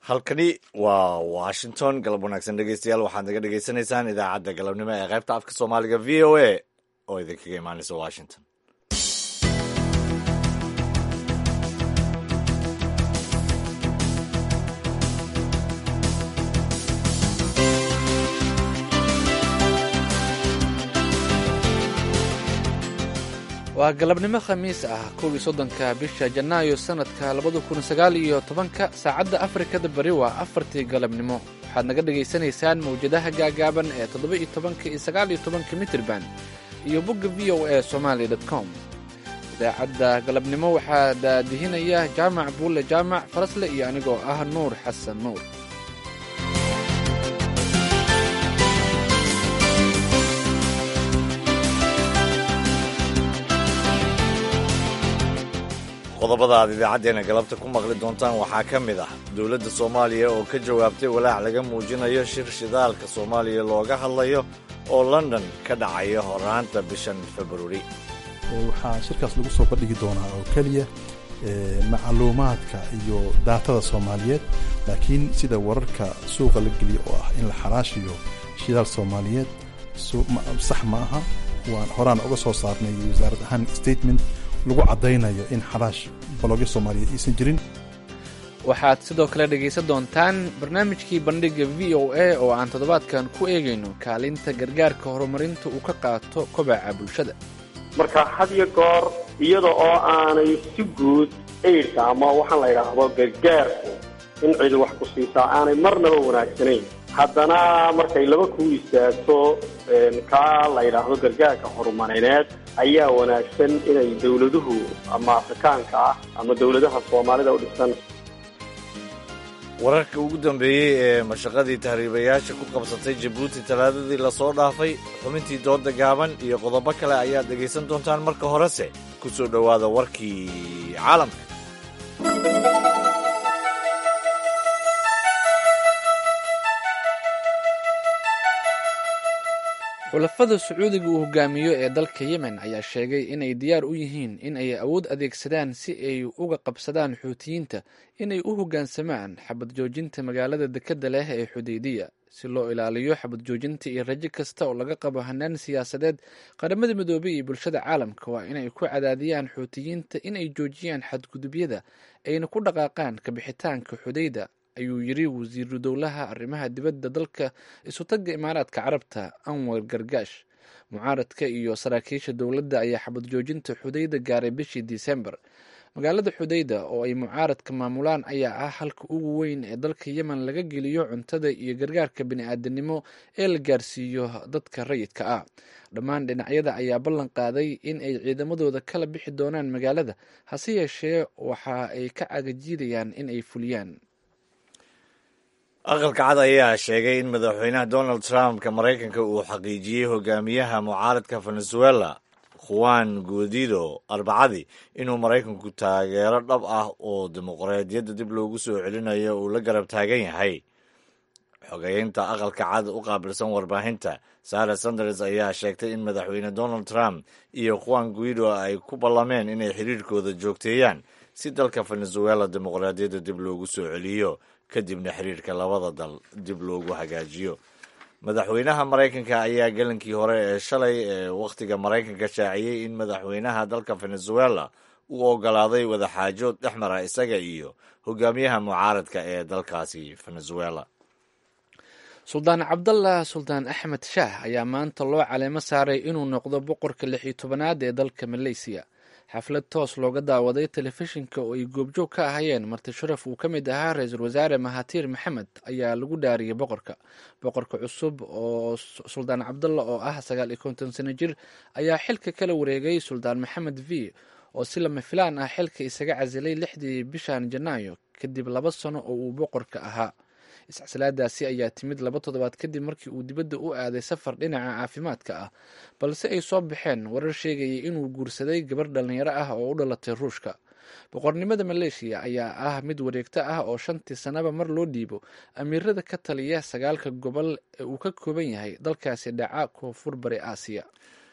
halkani waa washington galab wanaagsan dhegeystayaal waxaad naga dhegeysanaysaan idaacadda galabnimo ee qaybta afka soomaaliga v o a oo idinkaga imaanaysa washington waa galabnimo khamiis ah kow iyo soddonka bisha janaayo sannadka labada kun sagaal iyo tobanka saacadda afrikada bari waa afartii galabnimo waxaad naga dhegaysanaysaan mawjadaha gaagaaban ee toddoba iyo tobanka iyo sagaal iyo tobanka mitirban iyo bogga v o a somaali dot com idaacadda galabnimo waxaa daadihinaya jaamac buulle jaamac farasle iyo anigoo ah nuur xasan nuur qodobada aad idaacaddeenna galabta ku maqli doontaan waxaa ka mid ah dowladda soomaaliya oo ka jawaabtay walaac laga muujinayo shir shidaalka soomaaliya looga hadlayo oo london ka dhacaya horaanta bishan februari waxaa shirkaas lagu soo bandhigi doonaa oo keliya macluumaadka iyo daatada soomaaliyeed laakiin sida wararka suuqa la geliya oo ah in la xaraashiyo shidaal soomaaliyeed sax ma aha waan horaan uga soo saarnay wasaarad ahaan statement lagu caddaynayo in xaraash balogya soomaaliyeed aysan jirin waxaad sidoo kale dhegaysan doontaan barnaamijkii bandhigga v o a oo aan toddobaadkan ku eegayno kaalinta gargaarka horumarinta uu ka qaato kobaca bulshada marka had iyo goor iyada oo aanay si guud aidhka ama waxaan la yidhaahdo gargaarku in cidi wax ku siisaa aanay marnaba wanaagsanayn haddana markay laba kuu istaagto kaa la yidhaahdo gargaarka horumarineed ayaa wanaagsan inay dowladuhu ama afrikaanka ah ama dowladaha soomaalida u dhisan wararka ugu dambeeyey ee mashaqadii tahriibayaasha ku qabsatay jabuuti talaadadii lasoo dhaafay xubintii dooda gaaban iyo qodobo kale ayaad dhegaysan doontaan marka horese ku soo dhowaada warkii caalamka xulafada sacuudiga uu hogaamiyo ee dalka yemen ayaa sheegay inay diyaar u yihiin in ay awood adeegsadaan si ay uga qabsadaan xuutiyiinta inay u hoggaansamaan xabad joojinta magaalada dekedda leh ee xudeydiya si loo ilaaliyo xabad joojinta iyo rajo kasta oo laga qabo hanaan siyaasadeed qaramada midoobey iyo bulshada caalamka waa inay ku cadaadiyaan xuutiyiinta inay joojiyaan xadgudubyada ayna ku dhaqaaqaan kabixitaanka xudeyda ayuu yiri wasiiru dowlaha arrimaha dibadda dalka isutagga imaaraadka carabta anwar gargaash mucaaradka iyo saraakiisha dowladda ayaa xabad joojinta xudeyda gaaray bishii disembar magaalada xudeyda oo ay mucaaradka maamulaan ayaa ah halka ugu weyn ee dalka yemen laga geliyo cuntada iyo gargaarka bini-aadanimo ee la gaarsiiyo dadka rayidka ah dhammaan dhinacyada ayaa ballan qaaday in ay ciidamadooda kala bixi doonaan magaalada hase yeeshee waxa ay ka cagajiidayaan in ay fuliyaan aqalka cad ayaa sheegay in madaxweynaha donald trumpka maraykanka uu xaqiijiyey hogaamiyaha mucaaradka venezuela juan guadido arbacadii inuu maraykanku taageero dhab ah oo dimuqraadiyadda dib loogu soo celinayo uu la garab taagan yahay xogeynta aqalka cad u qaabilsan warbaahinta sara sanders ayaa sheegtay in madaxweyne donald trump iyo juan guido ay ku ballameen inay xiriirkooda joogteeyaan si dalka venezuela dimuqraadiyadda dib loogu soo celiyo kadibna xiriirka labada dal dib loogu hagaajiyo madaxweynaha maraykanka ayaa galankii hore ee shalay ee wakhtiga maraykanka shaaciyey in madaxweynaha dalka venezuela uu ogolaaday wadaxaajood dhex mara isaga iyo hogaamiyaha mucaaradka ee dalkaasi venezuela suldaan cabdallah suldaan axmed shaah ayaa maanta loo caleemo saaray inuu noqdo boqorka lix iyo tobanaad ee dalka maleysiya xaflad toos looga daawaday telefishinka oo ay goobjoog ka ahayeen marti sharaf uu ka mid ahaa ra-iisul wasaare mahatiir maxamed ayaa lagu dhaariyey boqorka boqorka cusub oo suldaan cabdalla oo ah sagaal iyo konton sano jir ayaa xilka kala wareegay suldaan maxamed v oo si lama filaan ah xilka isaga casilay lixdii bishan janaayo kadib laba sano oo uu boqorka ahaa iscasilaadaasi ayaa timid laba toddobaad kadib markii uu dibadda u aaday safar dhinaca caafimaadka ah balse ay soo baxeen warar sheegayay inuu guursaday gabar dhallinyaro ah oo u dhalatay ruushka boqornimada maleeshiya ayaa ah mid wareegto ah oo shantii sannaba mar loo dhiibo amiirada ka taliya sagaalka gobol ee uu ka kooban yahay dalkaasi dhaca koonfur bari aasiya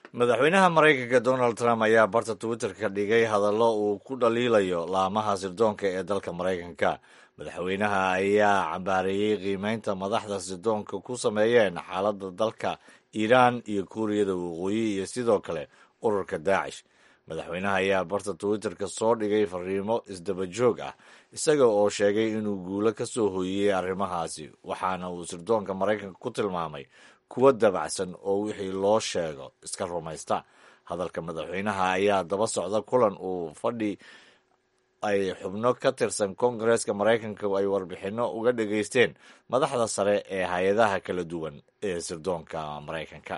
madaxweynaha maraykanka donald trump ayaa barta twitter-ka dhigay hadallo uu ku dhaliilayo laamaha sirdoonka ee dalka maraykanka madaxweynaha ayaa cambaareeyey qiimeynta madaxda sirdoonka ku sameeyeen xaaladda dalka iiraan iyo kuuriyada waqooyi iyo sidoo kale ururka daacish madaxweynaha ayaa barta twitter-ka soo dhigay fariimo isdaba joog ah isaga oo sheegay inuu guulo ka soo hooyiyey arrimahaasi waxaana uu sirdoonka maraykanka ku tilmaamay kuwa dabacsan oo wixii loo sheego iska rumaysta hadalka madaxweynaha ayaa daba socda kulan uu fadhi ay xubno ka tirsan koongareeska maraykanka ay warbixinno uga dhageysteen madaxda sare ee hay-adaha kala duwan ee sirdoonka maraykanka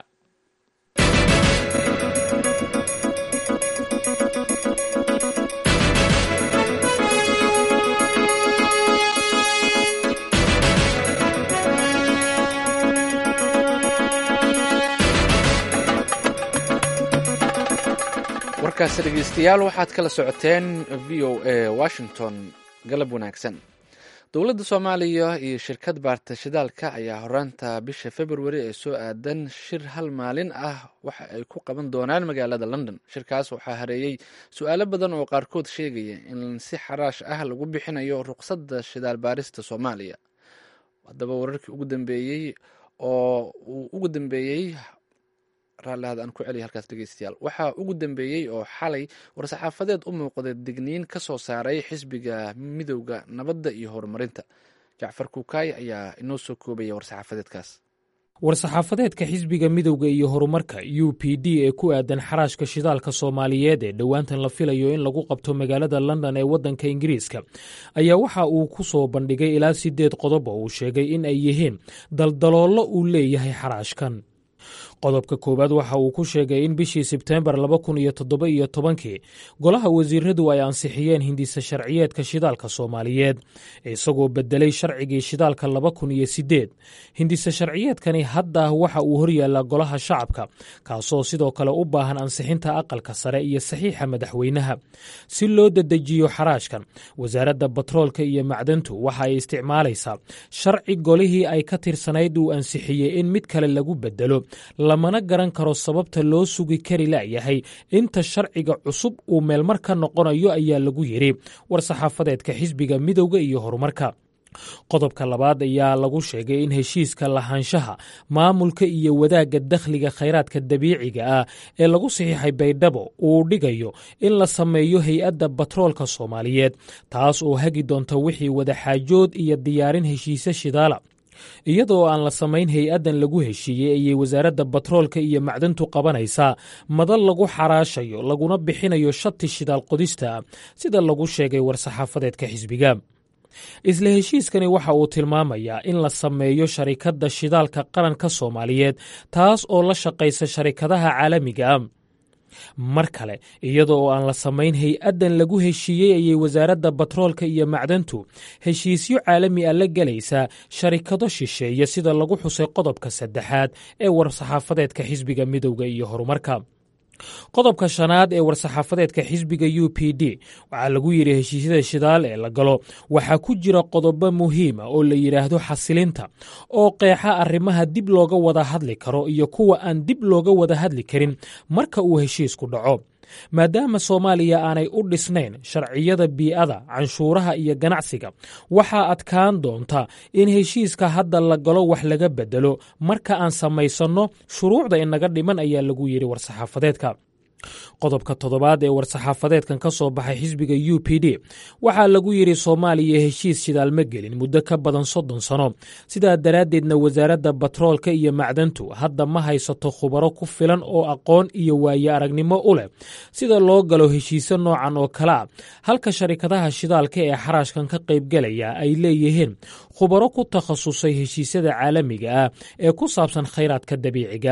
warkaasi dhegeystayaal waxaad kala socoteen v o a washington galab wanaagsan dowladda soomaaliya iyo shirkad baarta shidaalka ayaa horaanta bisha februari ee soo aadan shir hal maalin ah waxa ay ku qaban doonaan magaalada london shirkaas waxaa hareeyey su-aalo badan oo qaarkood sheegaya in si xaraash ah lagu bixinayo ruqsadda shidaal baarista soomaaliya haddaba wararkii ugu dambeeyey oo uu ugu dambeeyey raallihada aan ku celiya halkaas dhegeystayaal waxaa ugu dambeeyey oo xalay war-saxaafadeed u muuqday digniin ka soo saaray xisbiga midowda nabadda iyo horumarinta jacfar kuukaay ayaa inoo soo koobaya war-saxaafadeedkaas war-saxaafadeedka xisbiga midowda iyo horumarka u p d ee ku aadan xaraashka shidaalka soomaaliyeed ee dhowaantan la filayo in lagu qabto magaalada london ee waddanka ingiriiska ayaa waxa uu ku soo bandhigay ilaa sideed qodob oo uu sheegay in ay yihiin daldaloollo uu leeyahay xaraashkan qodobka koowaad waxa uu ku sheegay in bishii sebteembar laba kun iyo toddoba iyo tobankii golaha wasiiradu ay ansixiyeen hindisa sharciyeedka shidaalka soomaaliyeed isagoo bedelay sharcigii shidaalka laba kun iyo sideed hindisa sharciyeedkani hadda waxa uu horyaallaa golaha shacabka kaasoo sidoo kale u baahan ansixinta aqalka sare iyo saxiixa madaxweynaha si loo dedejiyo xaraashkan wasaaradda batroolka iyo macdantu waxa ay isticmaalaysaa sharci golihii ay ka tirsanayd uu ansixiyey in mid kale lagu bedelo lamana garan karo sababta loo sugi kari layahay inta sharciga cusub uu meelmar ka noqonayo ayaa lagu yidhi war-saxaafadeedka xisbiga midowda iyo horumarka qodobka labaad ayaa lagu sheegay in heshiiska lahaanshaha maamulka iyo wadaagga dakhliga khayraadka dabiiciga ah ee lagu saxiixay baydhabo uu dhigayo in la sameeyo hay-adda batroolka soomaaliyeed taas oo hagi doonta wixii wadaxaajood iyo diyaarin heshiise shidaala iyadoo aan la samayn hay-addan lagu heshiiyey ayay wasaaradda batroolka iyo macdantu qabanaysaa madal lagu xaraashayo laguna bixinayo shati shidaal qodista sida lagu sheegay war-saxaafadeedka xisbiga isla heshiiskani waxa uu tilmaamayaa in la sameeyo sharikadda shidaalka qaranka soomaaliyeed taas oo la shaqaysa sharikadaha caalamiga ah mar kale iyada oo aan la samayn hay-addan lagu heshiiyey ayay wasaaradda batroolka iyo macdantu heshiisyo caalami ah la gelaysaa sharikado shisheeye sida lagu xusay qodobka saddexaad ee war-saxaafadeedka xisbiga midowda iyo horumarka qodobka shanaad ee war-saxaafadeedka xisbiga u p d waxaa lagu yidhi heshiisyada shidaal ee la galo waxaa ku jira qodobo muhiima oo la yidhaahdo xasilinta oo qeexa arrimaha dib looga wada hadli karo iyo kuwa aan dib looga wada hadli karin marka uu heshiisku dhaco maadaama soomaaliya aanay u dhisnayn sharciyada bii'ada canshuuraha iyo ganacsiga waxaa adkaan doonta in heshiiska hadda la galo wax laga bedelo marka aan samaysanno shuruucda inaga dhiman ayaa lagu yidhi war-saxaafadeedka qodobka toddobaad ee war-saxaafadeedkan ka soo baxay xisbiga u p d waxaa lagu yidhi soomaaliya heshiis shidaal ma gelin muddo ka badan soddon sano sidaa daraaddeedna wasaaradda batroolka iyo macdantu hadda ma haysato khubaro ku filan oo aqoon iyo waaye aragnimo u leh sida loo galo heshiise noocan oo kale a halka sharikadaha shidaalka ee xaraashkan ka qaybgelaya ay leeyihiin khubaro ku takhasusay heshiisyada caalamiga ah ee ku saabsan khayraadka dabiiciga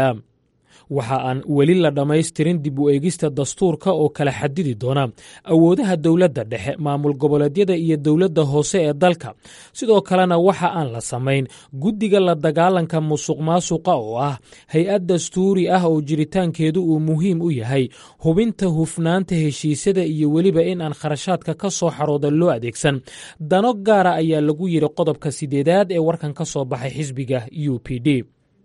waxa aan weli la dhammaystirin dib u eegista dastuurka oo kala xadidi doona awoodaha dowladda dhexe maamul goboleedyada iyo dowladda hoose ee dalka sidoo kalena waxa aan la samayn guddiga la dagaalanka musuq maasuqa oo ah hay-ad dastuuri ah oo jiritaankeedu uu muhiim u yahay hubinta hufnaanta heshiisyada iyo weliba in aan kharashaadka ka soo xarooda loo adeegsan dano gaara ayaa lagu yidhi qodobka sideedaad ee warkan ka soo baxay xisbiga u p d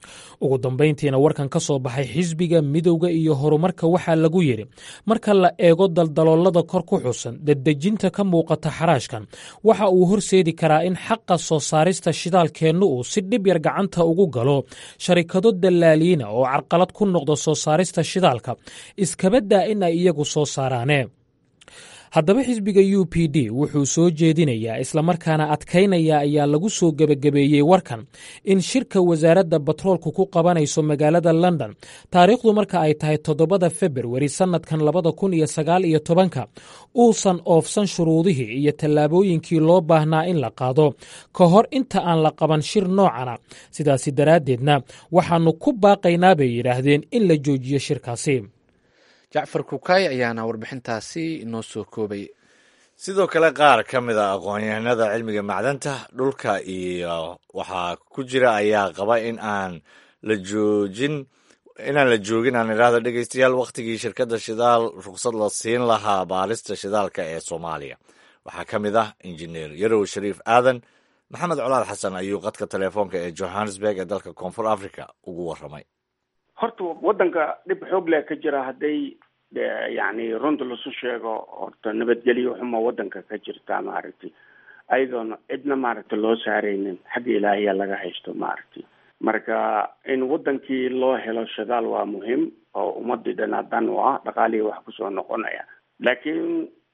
ugu dambayntiina warkan ka soo baxay xisbiga midowda iyo horumarka waxaa lagu yidhi marka la eego daldaloolada kor ku xusan daddejinta ka muuqata xaraashkan waxa uu horseedi karaa in xaqa soo saarista shidaalkeennu uu si dhib yar gacanta ugu galo sharikado dallaaliina oo carqalad ku noqda soo saarista shidaalka iskabadaa in ay iyagu soo saaraane haddaba xisbiga u p d wuxuu soo jeedinayaa islamarkaana adkaynaya ayaa lagu soo gebagabeeyey warkan in shirka wasaaradda batroolku ku qabanayso magaalada london taariikhdu marka ay tahay toddobada februari sannadkan labada kun iyo sagaal iyo tobanka uusan oofsan shuruudihii iyo tallaabooyinkii loo baahnaa in la qaado ka hor inta aan la qaban shir noocana sidaasi daraaddeedna waxaannu ku baaqaynaa bay yidhaahdeen in la joojiyo shirkaasi jacfar kukaay ayaana warbixintaasi inoo soo koobay sidoo kale qaar ka mid a aqoon-yahanada cilmiga macdanta dhulka iyo waxaa ku jira ayaa qaba in aan la joojin inaan la joogin aan idhaahdo dhegeystayaal wakhtigii shirkadda shidaal ruqsad la siin lahaa baarista shidaalka ee soomaaliya waxaa ka mid ah injineer yarow shariif aadan maxamed colaad xasan ayuu qadka telefoonka ee johannesburg ee dalka koonfur africa ugu warramay horta waddanka dhib xoog leh ka jira hadday yacni runta lasu sheego horta nabadgelyo xuma waddanka ka jirta maaragtay ayadoona cidna maaragtay loo saaraynin xagga ilaahiya laga haysto maaragtay marka in waddankii loo helo shidaal waa muhiim oo ummadii dhanaa dan u ah dhaqaalihii wax kusoo noqonaya laakiin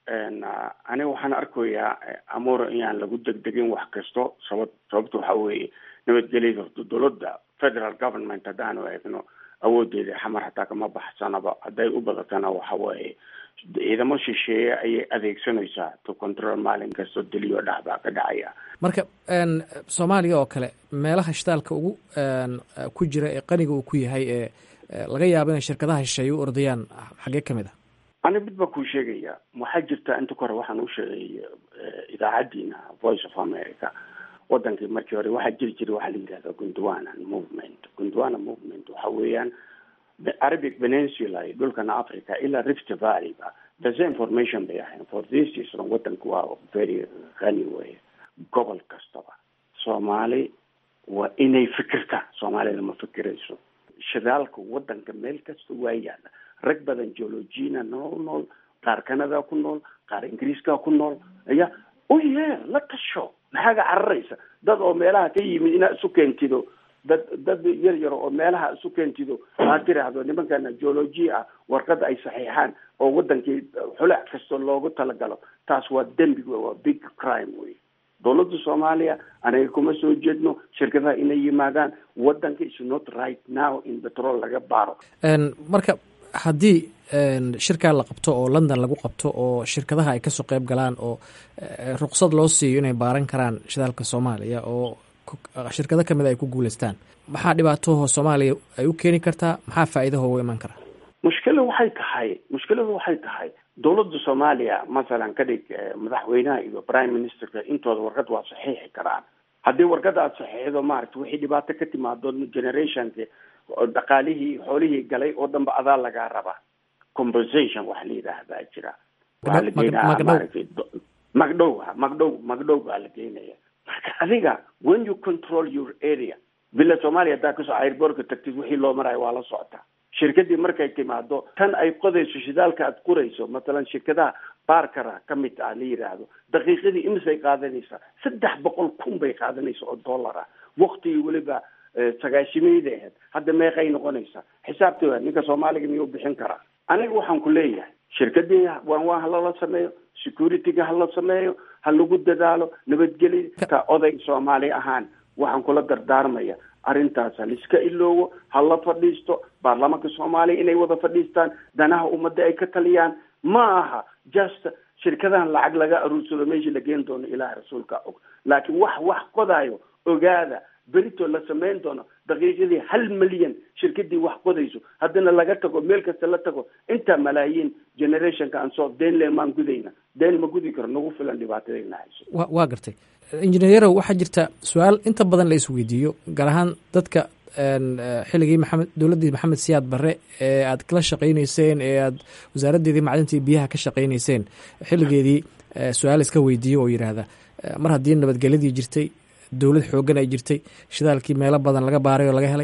aniga waxaan arkayaa amuur inaan lagu degdegin wax kasto sabab sababta waxa weeye nabadgelyada horta dowladda federal government haddaanu eegno awoodeeda xamar hataa kama baxsanaba hadday u badatana waxa weeye ciidamo shisheeye ayay adeegsanaysaa to control maalin kastoo deliyo dhax baa ka dhacaya marka soomaaliya oo kale meelaha shidaalka ugu ku jira ee qaniga uu ku yahay ee laga yaabo inay shirkadaha shisheeye u ordayaan xaggee ka mid a ani mid baa kuu sheegaya waxaa jirta inta ka hore waxaan u sheegay idaacaddiina voice of america wadankii markii hore waxaa jiri jiray waxaa la yidhahda gondwana movement gondwana movement waxa weeyaan arabic peninsula iyo dhulkana africa ilaa rift valley ba the same formation bay ahayn for this reason wadanku waa very qani wey gobol kastaba soomaali waa inay fikirta soomaalida ma fikirayso shidaalka wadanka meel kasta waa yaala rag badan geologina nool nool qaar canada ku nool qaar ingiriiska ku nool aya u yeer la tasho maxaaga cararaysa dad oo meelaha ka yimid inaad isu keentido dad dad yar yar oo meelaha isu keentido aad tiraahdo nimankana geology ah warqada ay saxiixaan oo wadankii xulac kastoo loogu talagalo taas waa dembi wey waa big crime wey dowladda soomaaliya anaga kuma soo jeedno shirkadaha inay yimaadaan wadanka is not right now in petrol laga baaro marka haddii shirkaa la qabto oo london lagu qabto oo shirkadaha ay kasoo qeyb galaan oo ruqsad loo siiyo inay baaran karaan shidaalka soomaaliya oo shirkado kamid ay ku guuleystaan maxaa dhibaatahoo soomaaliya ay u keeni kartaa maxaa faa'iidahoo u iman karaa mushkila waxay tahay mushkiladu waxay tahay dowladda soomaaliya masalan ka dhig madaxweynaha iyo prime ministerka intooda warqad waa saxiixi karaan haddii warqada aad saxiixdo maaragta wixii dhibaato ka timaado generationka dhaqaalihii xoolihii galay oo dhanba adaa lagaa rabaa compensation waxa la yidhaah baa jira waxaa la geenaya maaragtay magdhow magdhow magdhow baa la geenaya marka adiga when you control your area bila soomaaliya haddaa kasoo airbortka tagtid wixii loo marayo waa la socotaa shirkadii markay timaado tan ay qodayso shidaalka aad qurayso masalan shirkadaha baarkara ka mid ah la yidhaahdo daqiiqadii imisay qaadanaysaa saddex boqol kun bay qaadanaysa oo dollar ah waktigii weliba sagaashimayda ahayd hadda meeqay noqonaysaa xisaabtooda ninka soomaaliga miyuu bixin karaa aniga waxaan ku leeyahay shirkadii waan waa halala sameeyo securityga hala sameeyo ha lagu dadaalo nabadgelya oday soomaali ahaan waxaan kula dardaarmaya arrintaas haliska iloowo ha la fadhiisto baarlamaanka soomaaliya inay wada fadhiistaan danaha ummadda ay ka taliyaan ma aha just shirkadahan lacag laga aruursado meeshii la geen doono ilaah rasuulka og laakiin wax wax qodayo ogaada berito la samayn doono daqiiqadii hal milyan shirkadii wax qodayso haddana laga tago meel kasta la tago intaa malaayiin generationka aan soo deen le maan gudayna deen ma gudi karo nagu filan dhibaatadayna hayso wa waa gartay injineeyarow waxaa jirta su-aal inta badan la isweydiiyo gaar ahaan dadka xilligii maxamed dowladdii maxamed siyaad barre ee aad kala shaqaynayseen ee aad wasaaraddeedii macdintii biyaha ka shaqaynayseen xilligeedii su-aal iska weydiiyo oo yidhaahda mar haddii nabadgelyadii jirtay dowlad xooggan ay jirtay shidaalkii meelo badan laga baaray oo laga helay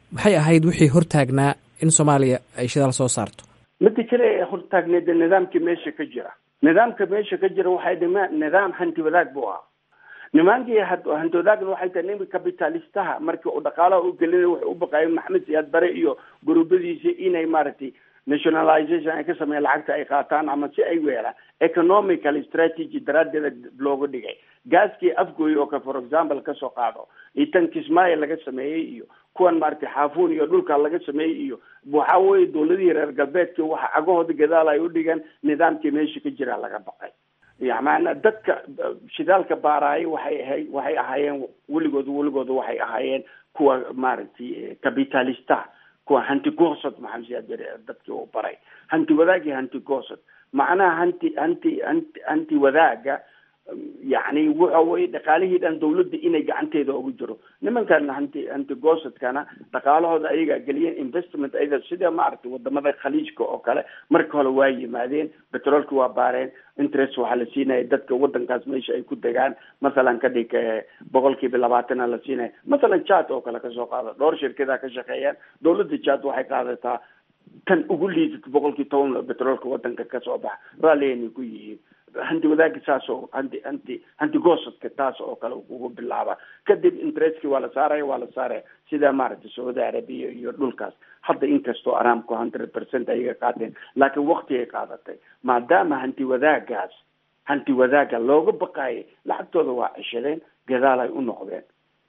maxay ahayd wixii hortaagnaa in soomaaliya ay shidaal soo saarto mida kale ee hortaagneed nidaamkii meesha ka jira nidaamka meesha ka jira waxay dhima nidaam hanti wadaag buu ahaa nimankii hanti wadaagna waxay tahay nin capitalistaha markii uu dhaqaalaha u gelinay wuxuu u baqaayay maxamed siyaad bare iyo guruubadiisi inay maaragtay nationalization ay ka sameeyaan lacagta ay qaataan ama si ay weelaan economical strategy daraaddeeda looga dhigay gaaskii afgooy oo ka for example kasoo qaado iyo tan kismaayo laga sameeyey iyo kuwan maaragtay xaafuun iyo dhulka laga sameeyey iyo waxa weye dawladihii reer galbeedki waxa cagahooda gadaal ay udhigeen nidaamkii meesha ka jira laga baqay yamaana dadka shidaalka baaraayay waxay ahayd waxay ahaayeen weligood weligooda waxay ahaayeen kuwa maaragtay capitalistaha kuwa hanti goosad maxamed siyaad bere dadkii uu baray hanti wadaag iyo hanti goosad macnaha hanti hanti hanti hanti wadaaga yacni waxa weye dhaqaalihii dhan dawladda inay gacanteeda ugu jiro nimankan hanti hanti goosadkana dhaqaalahooda ayagaa geliyeen investment ayada sida maaragtay wadamada khaliijka oo kale marka hore waa yimaadeen petroolka waa baareen interest waxaa la siinaya dadka wadankaas meesha ay ku degaan masalan ka dhig boqol kiiba labaatana la siinaya masalan jad oo kale kasoo qaado dhowr shirkadaa ka shaqeeyaan dawladda jad waxay qaadataa tan ugu liidata boqolkii toban petroolka wadanka kasoo baxa raalliyanay ku yihiin hanti wadaagi saas oo hanti hanti hanti goosadka taas oo kale ugu bilaaba kadib interestkii waa la saaraya waa la saaraya sida maaragtay sacuudi arabiya iyo dhulkaas hadda inkastoo aramku hundred percent ayaga qaateen laakiin waktigay qaadatay maadaama hanti wadaagaas hanti wadaaga looga baqaayay lacagtooda waa ceshadeen gadaal ay u noqdeen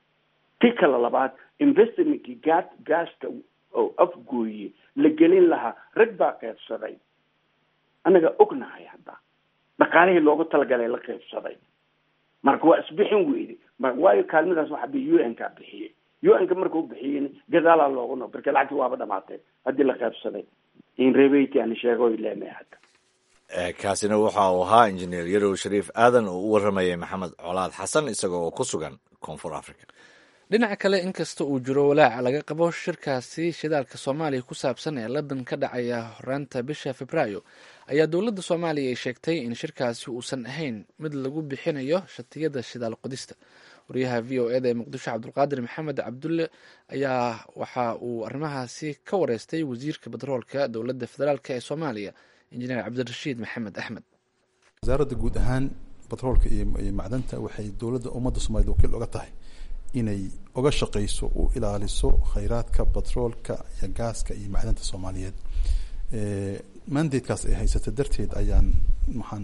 ti kale labaad investmentkii gaa gaaska oo afgooye la gelin lahaa rag baa qeybsaday anaga ognahay hadda dhaqaalihii loogu talagalay la qeybsaday marka waa isbixin weyde waayo kaalmadaas waxa bi u n ka bixiyey u n ka markuu bixiyey gadaalaa loogu no marka lacagti waaba dhamaatay haddii la qeybsaday in rebeyt aan sheego leemay hadda kaasina waxa uu ahaa injineer yarow shariif aadan oo u waramayay maxamed colaad xasan isagoo oo ku sugan koonfur africa dhinaca kale inkasta uu jiro walaaca laga qabo shirkaasi shidaalka soomaaliya ku saabsan ee london ka dhacaya horaanta bisha februaayo ayaa dowladda soomaaliya ay sheegtay in shirkaasi uusan ahayn mid lagu bixinayo shatiyada shidaal qodista wariyaha v o eda ee muqdisho cabdulqaadir maxamed cabdulle ayaa waxa uu arrimahaasi ka wareystay wasiirka batroolka dowladda federaalk ee soomaaliya injineer cabdirashiid maxamed axmed wasaaradda guud ahaan batroolka iyo macdanta waxay dowladda ummadda soomaaliyed wakiil oga tahay inay uga shaqeyso u ilaaliso khayraadka batroolka iyo gaaska iyo macdanta soomaaliyeed mandatekaas ay haysata darteed ayaan waxaan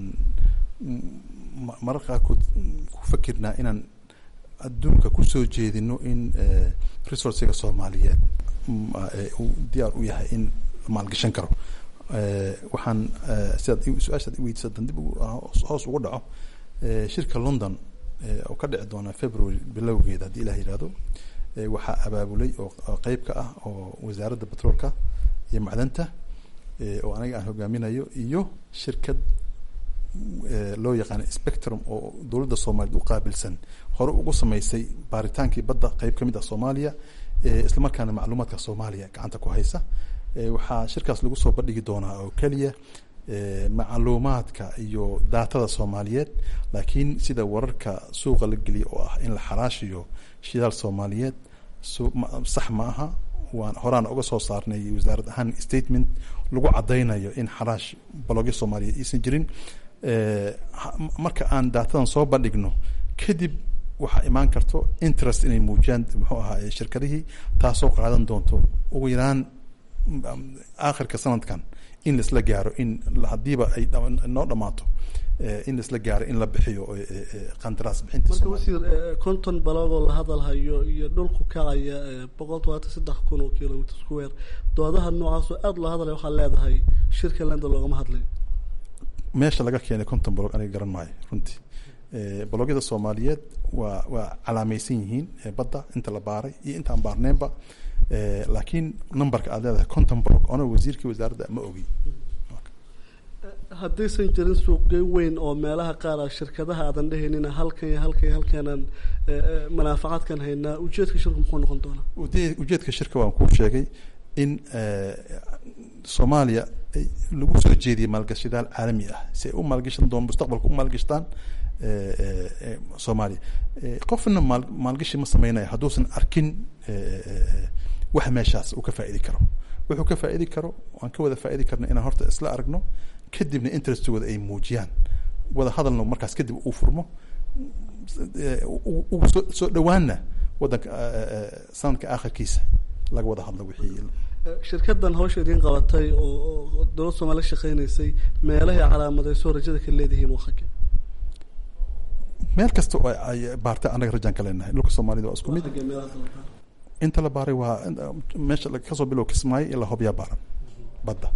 marar qaarkood ku fakirnaa inaan adduunka kusoo jeedino in resourciga soomaaliyeed uu diyaar u yahay in la maalgashan karo waxaan sidaad su-aashaad iweydiisa dan dib hoos ugu dhaco shirka london oo ka dhici doona february bilowgeeda haddii ilah yihahdo waxaa abaabulay oo qeyb ka ah oo wasaaradda batroolka iyo macdanta oo aniga aan hogaaminayo iyo shirkad loo yaqaano spectrum oo dowladda soomaaliyeed u qaabilsan hore ugu sameysay baaritaankii badda qeyb kamid ah soomaaliya islamarkaana macluumaadka soomaaliya gacanta ku haysa waxaa shirkaas lagu soo bandhigi doonaa oo keliya macluumaadka iyo daatada soomaaliyeed laakiin sida wararka suuqa la geliya oo ah in la xaraashiyo shidaal soomaaliyeed sax ma aha waan horaan uga soo saarnay wasaarad ahaan statement lagu cadaynayo in xaraash balogyo soomaaliyeed aysan jirin marka aan daatadan soo bandhigno kadib waxaa imaan karto interest inay muujiyaan muxuu ahaa shirkadihii taasoo qaadan doonto ugu yaraan aakhirka sanadkan in laisla gaaro in hadiiba ay noo dhamaato in laisla gaaro in la bixiyo qandaraas marka wasiir konton balogoo la hadalhayo iyo dhulku kacaya boqol todobaatan saddex kun oo kilomitr square doodaha noocaasoo aada loo hadlaya waxaad leedahay shirka landa loogama hadlayo meesha laga keenay konton balog aniga garan maayo runtii balogyada soomaaliyeed waa waa calaameysan yihiin badda inta la baaray iyo intaan baarneenba laakiin numberka aad leedahay conton blog ona wasiirkii wasaaradda ma ogi haddaysan jirin suuqgeyn weyn oo meelaha qaar a shirkadaha aadan dhehaynina halkan iyo halkan iyo halkanaan manaafacaadkan haynaa ujeedka shirku muxuu noqon doonaa ujeedka shirka waan kuu sheegay in soomaaliya lagu soo jeediyay maalgashidaal caalami ah si ay u maalgashan doon mustaqbalka u maalgashtaan soomaaliya qofna maal maalgashi ma sameynaya hadduusan arkin wax meeshaas uu ka faa'idi karo wuxuu ka faa'idi karo aan ka wada faa'idi karno inaan horta isla aragno kadibna interestooda ay muujiyaan wada hadalna markaas kadib uu furmo ugu soo soo dhowaanna waddanka sanadka aakhirkiisa laga wada hadlo wixii shirkadan hawsha idiin qabatay oo dowlad soomaaliya shaqeynaysay meelahay calaamadeyso rajada ka leedihiin waa xagge meel kasta oo ay baartay annaga rajaan ka leenahay dhulka soomaalida waa isku mid inta la baaray waa meesha kasoo bilow kismaayo ilaa hobyaa baaran badda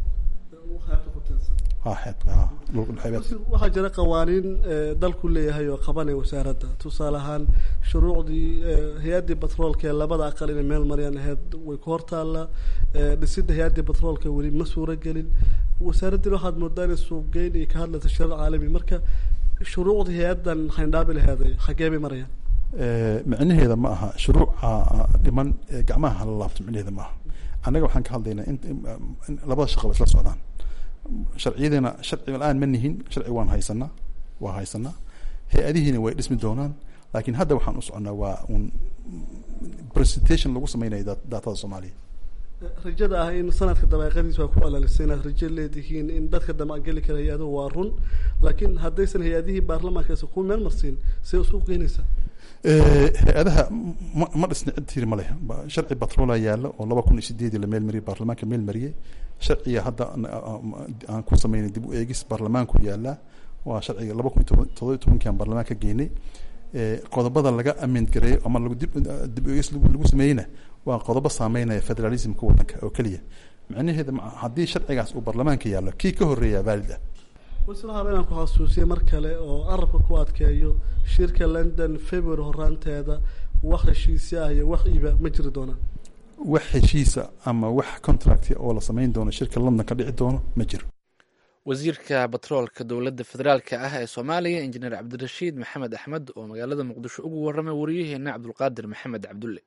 waxaa jira qawaaniin dalku leeyahay oo qabanaya wasaaradda tusaale ahaan shuruucdii hay-addii batroolka ee labada aqal inay meel mariyaan ahayd way ku hortaalla dhisidda hay-addii batroolka weli ma suuro gelin wasaaraddina waxaad moodaa inay suuqgeyn iyo ka hadlaysa shirar caalami marka shuruucdii hay-addan xayndhaabi laheeday xaggee bay marayaan micnaheeda ma aha shuruuca dhiman gacmaha hala laabto micnaheeda ma aha annaga waxaan ka hadlaynaa in labada shaqaba isla socdaan sharciyadina sharci la-aan ma nihin sharci waan haysanaa waa haysanaa hay-adihiina way dhismi doonaan laakiin hadda waxaan u soconaa waa un presentation lagu sameynayo daatada soomaaliya rajada ah in sanadka dabeeqadiisa waa ku celalisay inaad rajo leedihiin in dadka damacgeli kara hay-aduhu waa run laakiin haddaysan hay-adihii baarlamaankaasi ku meel marsiin see usuuq geynaysaa hay-adaha ma ma dhisna cid tiri ma leh sharci batroola yaalla oo laba kun iyo sideedii la meel mariyay baarlamaanka meel mariyey sharciga hadda aan ku sameynay dib u eegis baarlamaanku yaallaa waa sharciga laba kun iyo todoba iyo tobankii aan baarlamaanka geynay qodobada laga amend gareeyo ama lagu dib dib u eegis lagu sameeyeyna waa qodobo saameynaya federalismka waddanka oo keliya macnaheeda haddii sharcigaas uu baarlamaanka yaallo kii ka horreeyaa vaalid ah waslaaba inaan ku xasuusiye mar kale oo carabka ku adkeeyo shirka london february horaanteeda wax heshiisi ah iyo wax iba ma jiri doonaan wax heshiisa ama wax contract oo la sameyn doono shirka london ka dhici doono ma jiro wasiirka batroolka dowladda federaalka ah ee soomaaliya injineer cabdirashiid maxamed axmed oo magaalada muqdisho ugu warramay wariyaheena cabdulqaadir maxamed cabdulle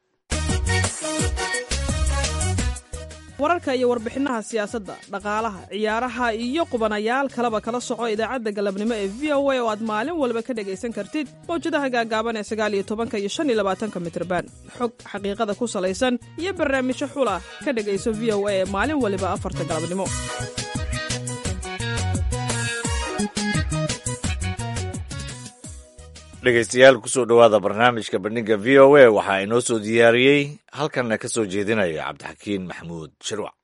wararka iyo warbixinaha siyaasadda dhaqaalaha ciyaaraha iyo qubanayaal kaleba kala soco idaacadda galabnimo ee v o a oo aad maalin walba ka dhegaysan kartid mawjadaha gaagaaban ee sagaal iyo tobanka iyo shan iyo labaatanka mitrban xog xaqiiqada ku salaysan iyo barnaamijyo xula ka dhegayso v o a ee maalin waliba afarta galabnimo dhegeystayaal kusoo dhowaada barnaamijka bandhiga v o a waxaa inoo soo diyaariyey halkanna ka soo jeedinaya cabdixakiin maxamuud shirwac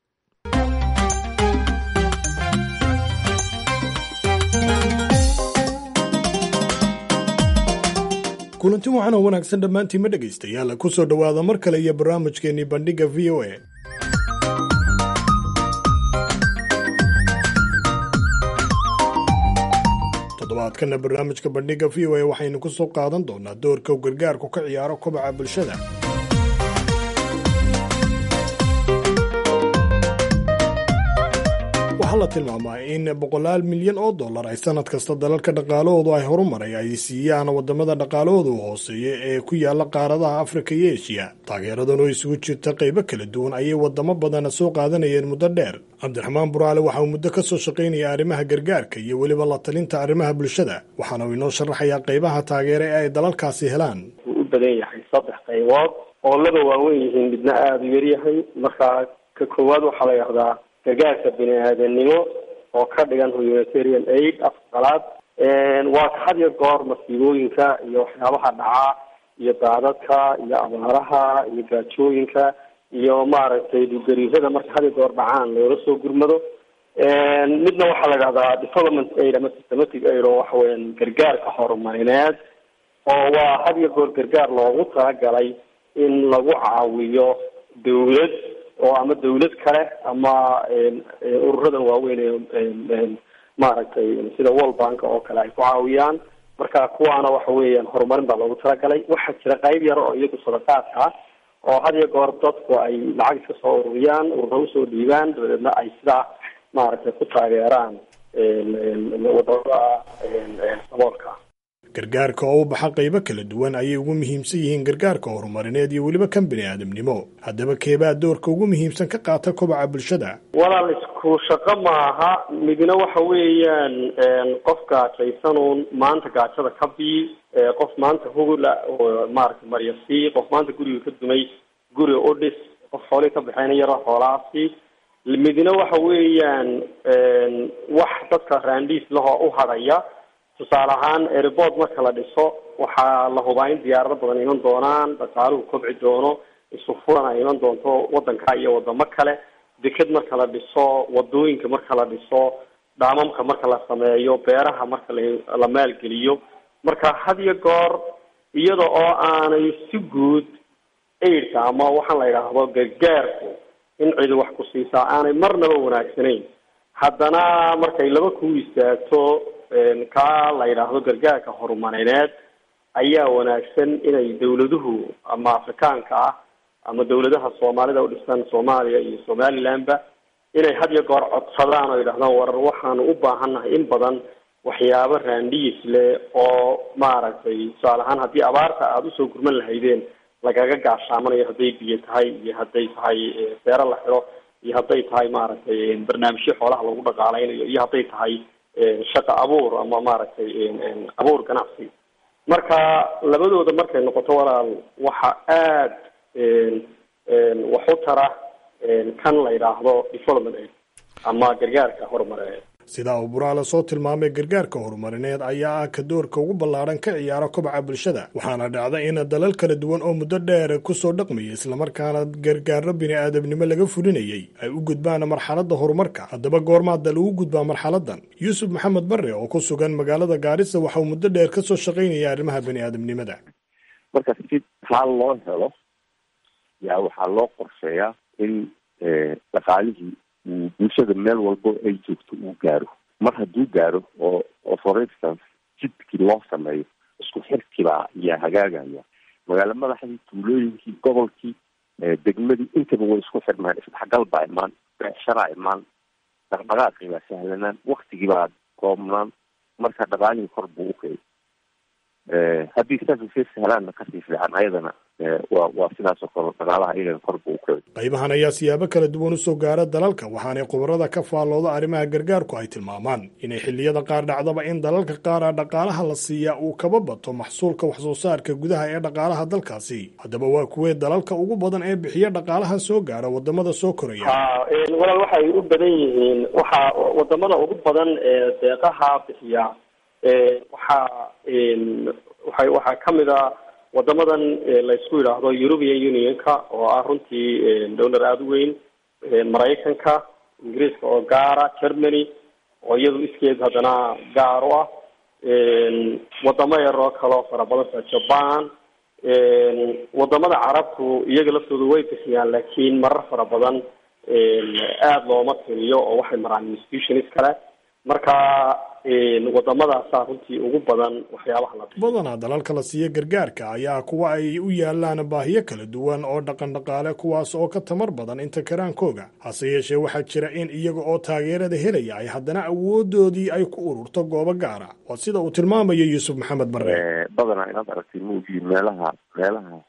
kulanti waxaan oo wanaagsan dhammaantiinma dhegaystayaal ku soo dhowaada mar kale iyo barnaamijkeennii bandhigga v o a toddobaadkana barnaamijka bandhigga v o a waxaynu ku soo qaadan doonaa doorka uu gargaarku ka ciyaaro kobaca bulshada waxaa la tilmaamaa in boqolaal milyan oo dollar ay sanad kasta dalalka dhaqaalahoodu ay horumaray ay siiyaan wadamada dhaqaalahoodu hooseeya ee ku yaala qaaradaha afrika iyo eshiya taageeradan oo isugu jirta qaybo kala duwan ayay wadamo badana soo qaadanayeen muddo dheer cabdiraxmaan buraale waxa uu muddo ka soo shaqaynaya arrimaha gargaarka iyo weliba la talinta arrimaha bulshada waxaana uu inoo sharaxayaa qaybaha taageere ee ay dalalkaasi helaan wuu u badan yahay saddex qaybood oo laba waaweyn yihiin midna aada u yaryahay markaa ka koowaad waxaa la yidhahdaa gargaarka bini aadanimo oo ka dhigan humanitarian aid afqalaad waa ka had iyo goor masiibooyinka iyo waxyaabaha dhacaa iyo daadadka iyo abaaraha iyo gaajooyinka iyo maaragtay dhulgariirada marka had iyo goor dhacaan loola soo gurmado midna waxaa la idhahdaa development aid ama systematic aid oo waxa weeyaan gargaarka horumarineed oo waa had iyo goor gargaar loogu talagalay in lagu caawiyo dawlad oo ama dawlad kale ama ururadan waaweyn ee maaragtay sida world bank oo kale ay ku caawiyaan marka kuwaana waxa weeyaan horumarin baa loogu talagalay waxaa jira qayb yar oo iyagu sadaqaadka ah oo had iyo goor dadku ay lacag iska soo ururiyaan urura usoo dhiibaan dabadeedna ay sidaa maaragtay ku taageeraan wadamada saboolka gargaarka oo u baxa qaybo kala duwan ayay ugu muhiimsan yihiin gargaarka horumarineed iyo weliba kan bini aadamnimo haddaba keebaa doorka ugu muhiimsan ka qaata kobaca bulshada walaal isku shaqo maaha midna waxa weeyaan qof gaajaysanuun maanta gaajada ka bii qof maanta hugula oo maaragtay maryasii qof maanta guriga ka dumay guri u dhis qof xoolihii ka baxeynayaro xoolahaasi midna waxa weeyaan wax dadka raandhiis lahoo u hadhaya tusaale ahaan airport marka la dhiso waxaa la hubaa in diyaarado badan iman doonaan dhaqaaluhu kobci doono isu furan ay iman doonto wadanka iyo wadamo kale deked marka la dhiso wadooyinka marka la dhiso dhaamamka marka la sameeyo beeraha marka la la maalgeliyo marka had iyo goor iyada oo aanay si guud aidka ama waxaan la yidhaahdo gargaarku in cidi wax ku siisaa aanay marnaba wanaagsanayn haddana markay laba ku istaagto kaa la yidhaahdo gargaarka horumarineed ayaa wanaagsan inay dawladuhu ama afrikaanka ah ama dawladaha soomaalida u dhisan soomaaliya iyo somalilandba inay had iyo goor codsadaan oo yidhahdaan war waxaanu u baahannahay in badan waxyaabo raandhiis leh oo maaragtay tusaale ahaan haddii abaarta aada usoo gurman lahaydeen lagaga gaashaamanayo hadday biyo tahay iyo hadday tahay beero la xiro iyo hadday tahay maaragtay barnaamijyo xoolaha lagu dhaqaaleynayo iyo hadday tahay shaqo abuur ama maaragtay abuur ganacsi marka labadooda markay noqoto walaal waxa aada wax u tara kan la yidhaahdo development aid ama gargaarka horumarineed sidaa uu buraale soo tilmaamay gargaarka horumarineed ayaa ah ka doorka ugu ballaadhan ka ciyaara kobaca bulshada waxaana dhacda in dalal kala duwan oo muddo dheer kusoo dhaqmayay islamarkaana gargaaro bini-aadamnimo laga fulinayay ay u gudbaan marxaladda horumarka haddaba goormaa dal ugu gudbaa marxaladan yuusuf maxamed barre oo ku sugan magaalada gaarisa waxa uu muddo dheer kasoo shaqaynaya arrimaha bini-aadamnimada marka si taa loo helo yaa waxaa loo qorsheeyaa in dhaqaalihii uu bulshada meel walbo ay joogto uu gaaro mar hadduu gaaro oo oo for instance jidkii loo sameeyo isku xirkibaa yaa hagaagaya magaalo madaxdii tuulooyinkii gobolkii degmadii intaba way isku xirmaan isdhexgal baa imaan beecsharaa imaan dhaqdhaqaaqii baa sahlanaan waktigii baa koobnaan marka dhaqaalihii kor buu ukay haddii services helaanna kasii fiican ayadana waa waa sidaas oo kale dhaqaalaha iyagana kor buu ukay qaybahan ayaa siyaabo kala duwan usoo gaara dalalka waxaanay khubarada ka faallooda arrimaha gargaarku ay tilmaamaan inay xilliyada qaar dhacdaba in dalalka qaara dhaqaalaha la siiyaa uu kaba bato maxsuulka waxsoo saarka gudaha ee dhaqaalaha dalkaasi haddaba waa kuwee dalalka ugu badan ee bixiya dhaqaalaha soo gaara wadamada soo koraya walaal waxay u badan yihiin waxaa wadamada ugu badan ee deeqaha bixiya waxaa waxa waxaa kamid a wadamadan laysku yidhaahdo european unionka oo ah runtii dowlar aada u weyn maraykanka ingiriiska oo gaara germany oo iyadu iskeed haddana gaar u ah wadamo yar oo kale oo fara badan sida jaban wadamada carabtu iyaga laftooda way bixiyaan laakiin marar fara badan aada looma tiriyo oo waxay maraan institutions kale marka wadamadaasa runtii ugu badan waxyaabaha la badanaa dalalka la siiya gargaarka ayaa kuwa ay u yaalaan baahiyo kala duwan oo dhaqan dhaqaale kuwaas oo ka tamar badan inta karaankooga hase yeeshee waxaa jira in iyaga oo taageerada helaya ay haddana awoodoodii ay ku ururto goobo gaara waa sida uu tilmaamayo yuusuf maxamed barre badanaa inaad aragtay maogii meelaha meelaha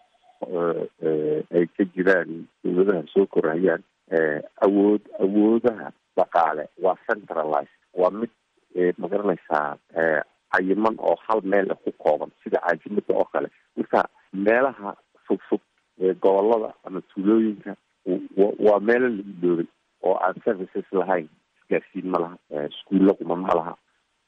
ay ka jiraan dowladaha soo korayaan awood awoodaha dhaqaale waa centralized waa mid magaranaysaa cayiman oo hal meel ku kooban sida caajimada oo kale marka meelaha fogfog ee gobolada ama tuulooyinka waa meelo la iloobay oo aan services lahayn isgaarsiin ma laha iskuulla quman ma laha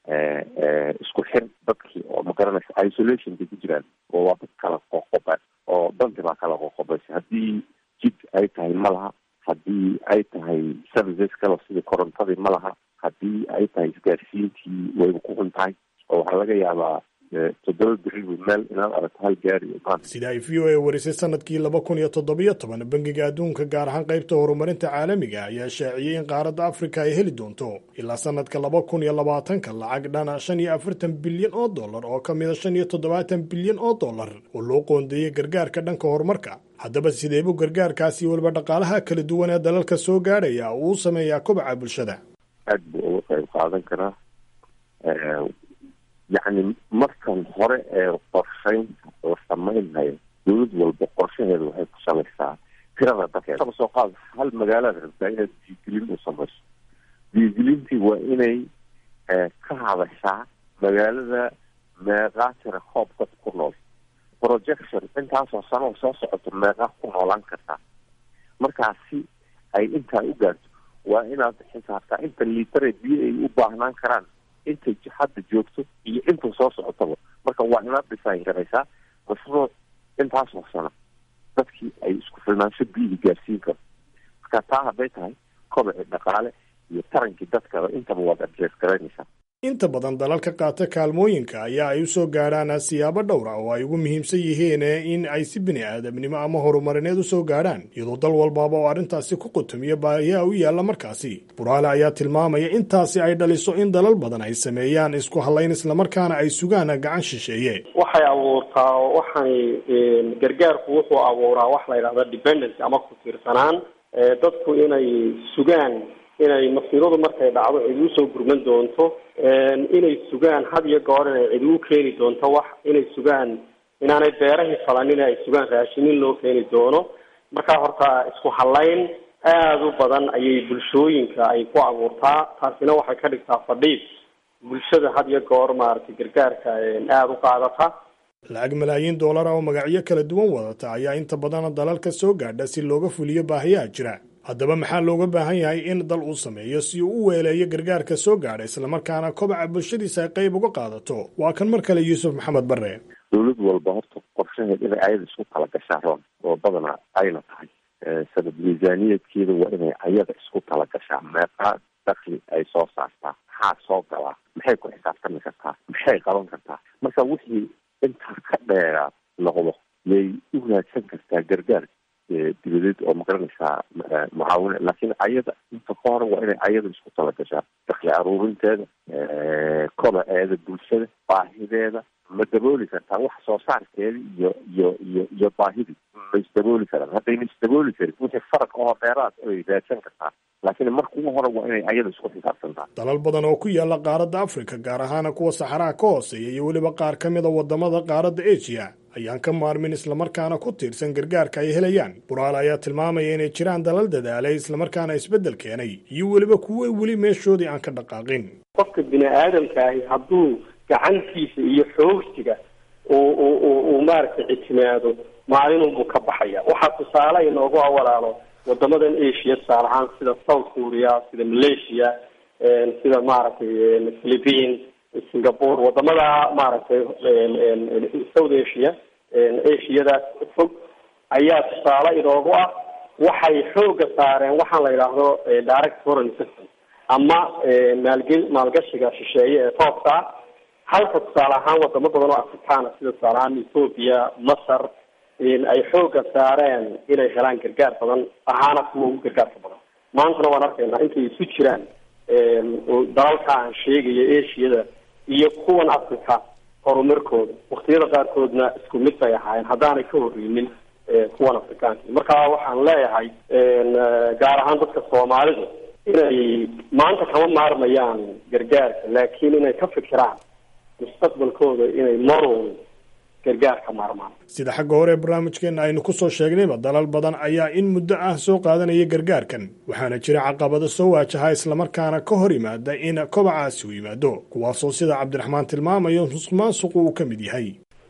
isku xir dadkii oo magaranaysa isolation bay ku jiraan oo waa dad kala qoqoba oo danti baa kala qoqobaysa haddii jid ay tahay ma laha haddii ay tahay services kale sida korontadii ma laha haddii ay tahay isgaarsiintii wayba ku xun tahay oo waxaa laga yaabaa toddoba beriba meel inaad aragto hal gaari imaan sida ay v o a warisay sanadkii laba kun iyo toddobiyo toban bangiga adduunka gaar ahaan qaybta horumarinta caalamiga ayaa shaaciyey in qaaradda afrika ay heli doonto ilaa sanadka laba kun iyo labaatanka lacag dhana shan iyo afartan bilyan oo dollar oo ka mida shan iyo toddobaatan bilyan oo dollar oo loo qoondeeyey gargaarka dhanka horumarka haddaba sideebuu gargaarkaasi weliba dhaqaalaha kala duwan ee dalalka soo gaadhaya uu u sameeyaa kobaca bulshada aada buu uga qayb qaadan karaa yacni markan hore ee qorsheynta la sameynhayo dowlad walba qorshaheeda waxay ku salaysaa tirada dadkeeda kaba soo qaad hal magaalaad rabtaa inaad diigelin u samayso diigelintii waa inay ka hadashaa magaalada meeqaa tira koob dad ku nool projection intaasoo sanoo soo socoto meeqaa ku noolaan kartaa markaasi ay intaa u gaarto waa inaad xisaabtaa inta liitare biyo ay u baahnaan karaan intay hadda joogto iyo inta soo socotaba marka waa inaad dhisaan garaysaa mashruuc intaasoo sano dadkii ay isku filnaansho biyihii gaarsiin karo marka taa hadday tahay kobaci dhaqaale iyo tarankii dadkaba intaba waad adrees garaynaysaa inta badan dalalka qaata kaalmooyinka ayaa ay u soo gaadhaan siyaabo dhowra oo ay ugu muhiimsan yihiin in ay si bini aadamnimo ama horumarineed u soo gaadhaan iyadoo dal walbaaba oo arrintaasi ku qutumiyo baahiyaa u yaalla markaasi buraale ayaa tilmaamaya intaasi ay dhaliso in dalal badan ay sameeyaan isku hallayn islamarkaana ay sugaan gacan shisheeye waxay abuurtaa waxani gargaarku wuxuu abuuraa wax la yidhahda dependency ama ku tiirsanaan dadku inay sugaan inay masiiradu markay dhacdo cidi usoo gurman doonto inay sugaan had iyo goor inay cidi u keeni doonto wax inay sugaan inaanay beerahii falanin ay sugaan raashinin loo keeni doono markaa horta isku hallayn aada u badan ayay bulshooyinka ay ku abuurtaa taasina waxay ka dhigtaa fadhiid bulshada had iyo goor maaragtay gargaarka aada u qaadata lacag malaayiin doolara oo magacyo kala duwan wadata ayaa inta badan dalalka soo gaadha si looga fuliyo baahiyaha jira haddaba maxaa looga baahan yahay in dal uu sameeyo si uu u weeleeyo gargaarka soo gaadha islamarkaana kobaca bulshadiisa ay qayb uga qaadato waa kan mar kale yuusuf maxamed bare dowlad walba horta qorshaheed inay ayada isku kala gashaa roon oo badana ayna tahay sanad miisaaniyadkeeda waa inay ayada isku kala gashaa meeqaa dakli ay soo saartaa maxaa soo galaa maxay ku xisaabtami kartaa maxay qaban kartaa marka wixii intaa ka dheeraa noqdo yay u raadsan kartaa gargaar dibadeed oo magaranaysaa mucaawine laakiin ayada inta ka hore waa inay ayada isku tala gashaa dakli aruurinteeda kobaceeda bulshada baahideeda ma dabooli kartaa wax soo saarkeeda iyo iyo iyo iyo baahidii ma isdabooli karaan haddayna isdabooli karin wixii faraq oo dheeraad ay raadsan kartaa laakiin marka ugu hore waa inay ayada isku xisaabtantaa dalal badan oo ku yaala qaaradda afrika gaar ahaana kuwa saxaraha ka hooseeya iyo weliba qaar ka mid a wadamada qaaradda asia ayaan ka maarmin islamarkaana ku tiirsan gargaarka ay helayaan buraal ayaa tilmaamaya inay jiraan dalal dadaalay islamarkaana isbeddel keenay iyo weliba kuwa weli meeshoodii aan ka dhaqaaqin qofka bini aadamka ahi hadduu gacantiisa iyo xoogsiga uu uu maaragtay ictimaado maalinunbuu ka baxaya waxaa tusaale inoogu awalaalo wadamadan asia tusaale ahaan sida south korea sida malaysia sida maaragtay philippine singapore wadamada maaragtay south asia asiadaas fog ayaa tusaale inoogu ah waxay xooga saareen waxaan la yidhaahdo direct foreign system ama maalge maalgashiga shisheeye ee toobka ah halka tusaale ahaan wadamo badan oo afrikaana sida tusaale ahaan ethoopia masar ay xooga saareen inay helaan gargaar badan ahaana kuwa ugu gargaarka badan maantana waan arkaynaa intay isu jiraan dalalka aan sheegaya asiada iyo kuwan africa horumarkooda waktiyada qaarkoodna isku mid bay ahaayeen haddaanay ka horreynin kuwan afrikaanka marka waxaan leeyahay gaar ahaan dadka soomaalidu inay maanta kama maarmayaan gargaarka laakiin inay ka fikiraan mustaqbalkooda inay marown gargaar ka maarmaan sida xagga hore ee barnaamijkeena aynu ku soo sheegnayba dalal badan ayaa in muddo ah soo qaadanaya gargaarkan waxaana jira caqabado soo waajaha islamarkaana ka hor yimaada in kobacaasi u yimaado kuwaasoo sida cabdiraxmaan tilmaamayo musuq maasuqu uu ka mid yahay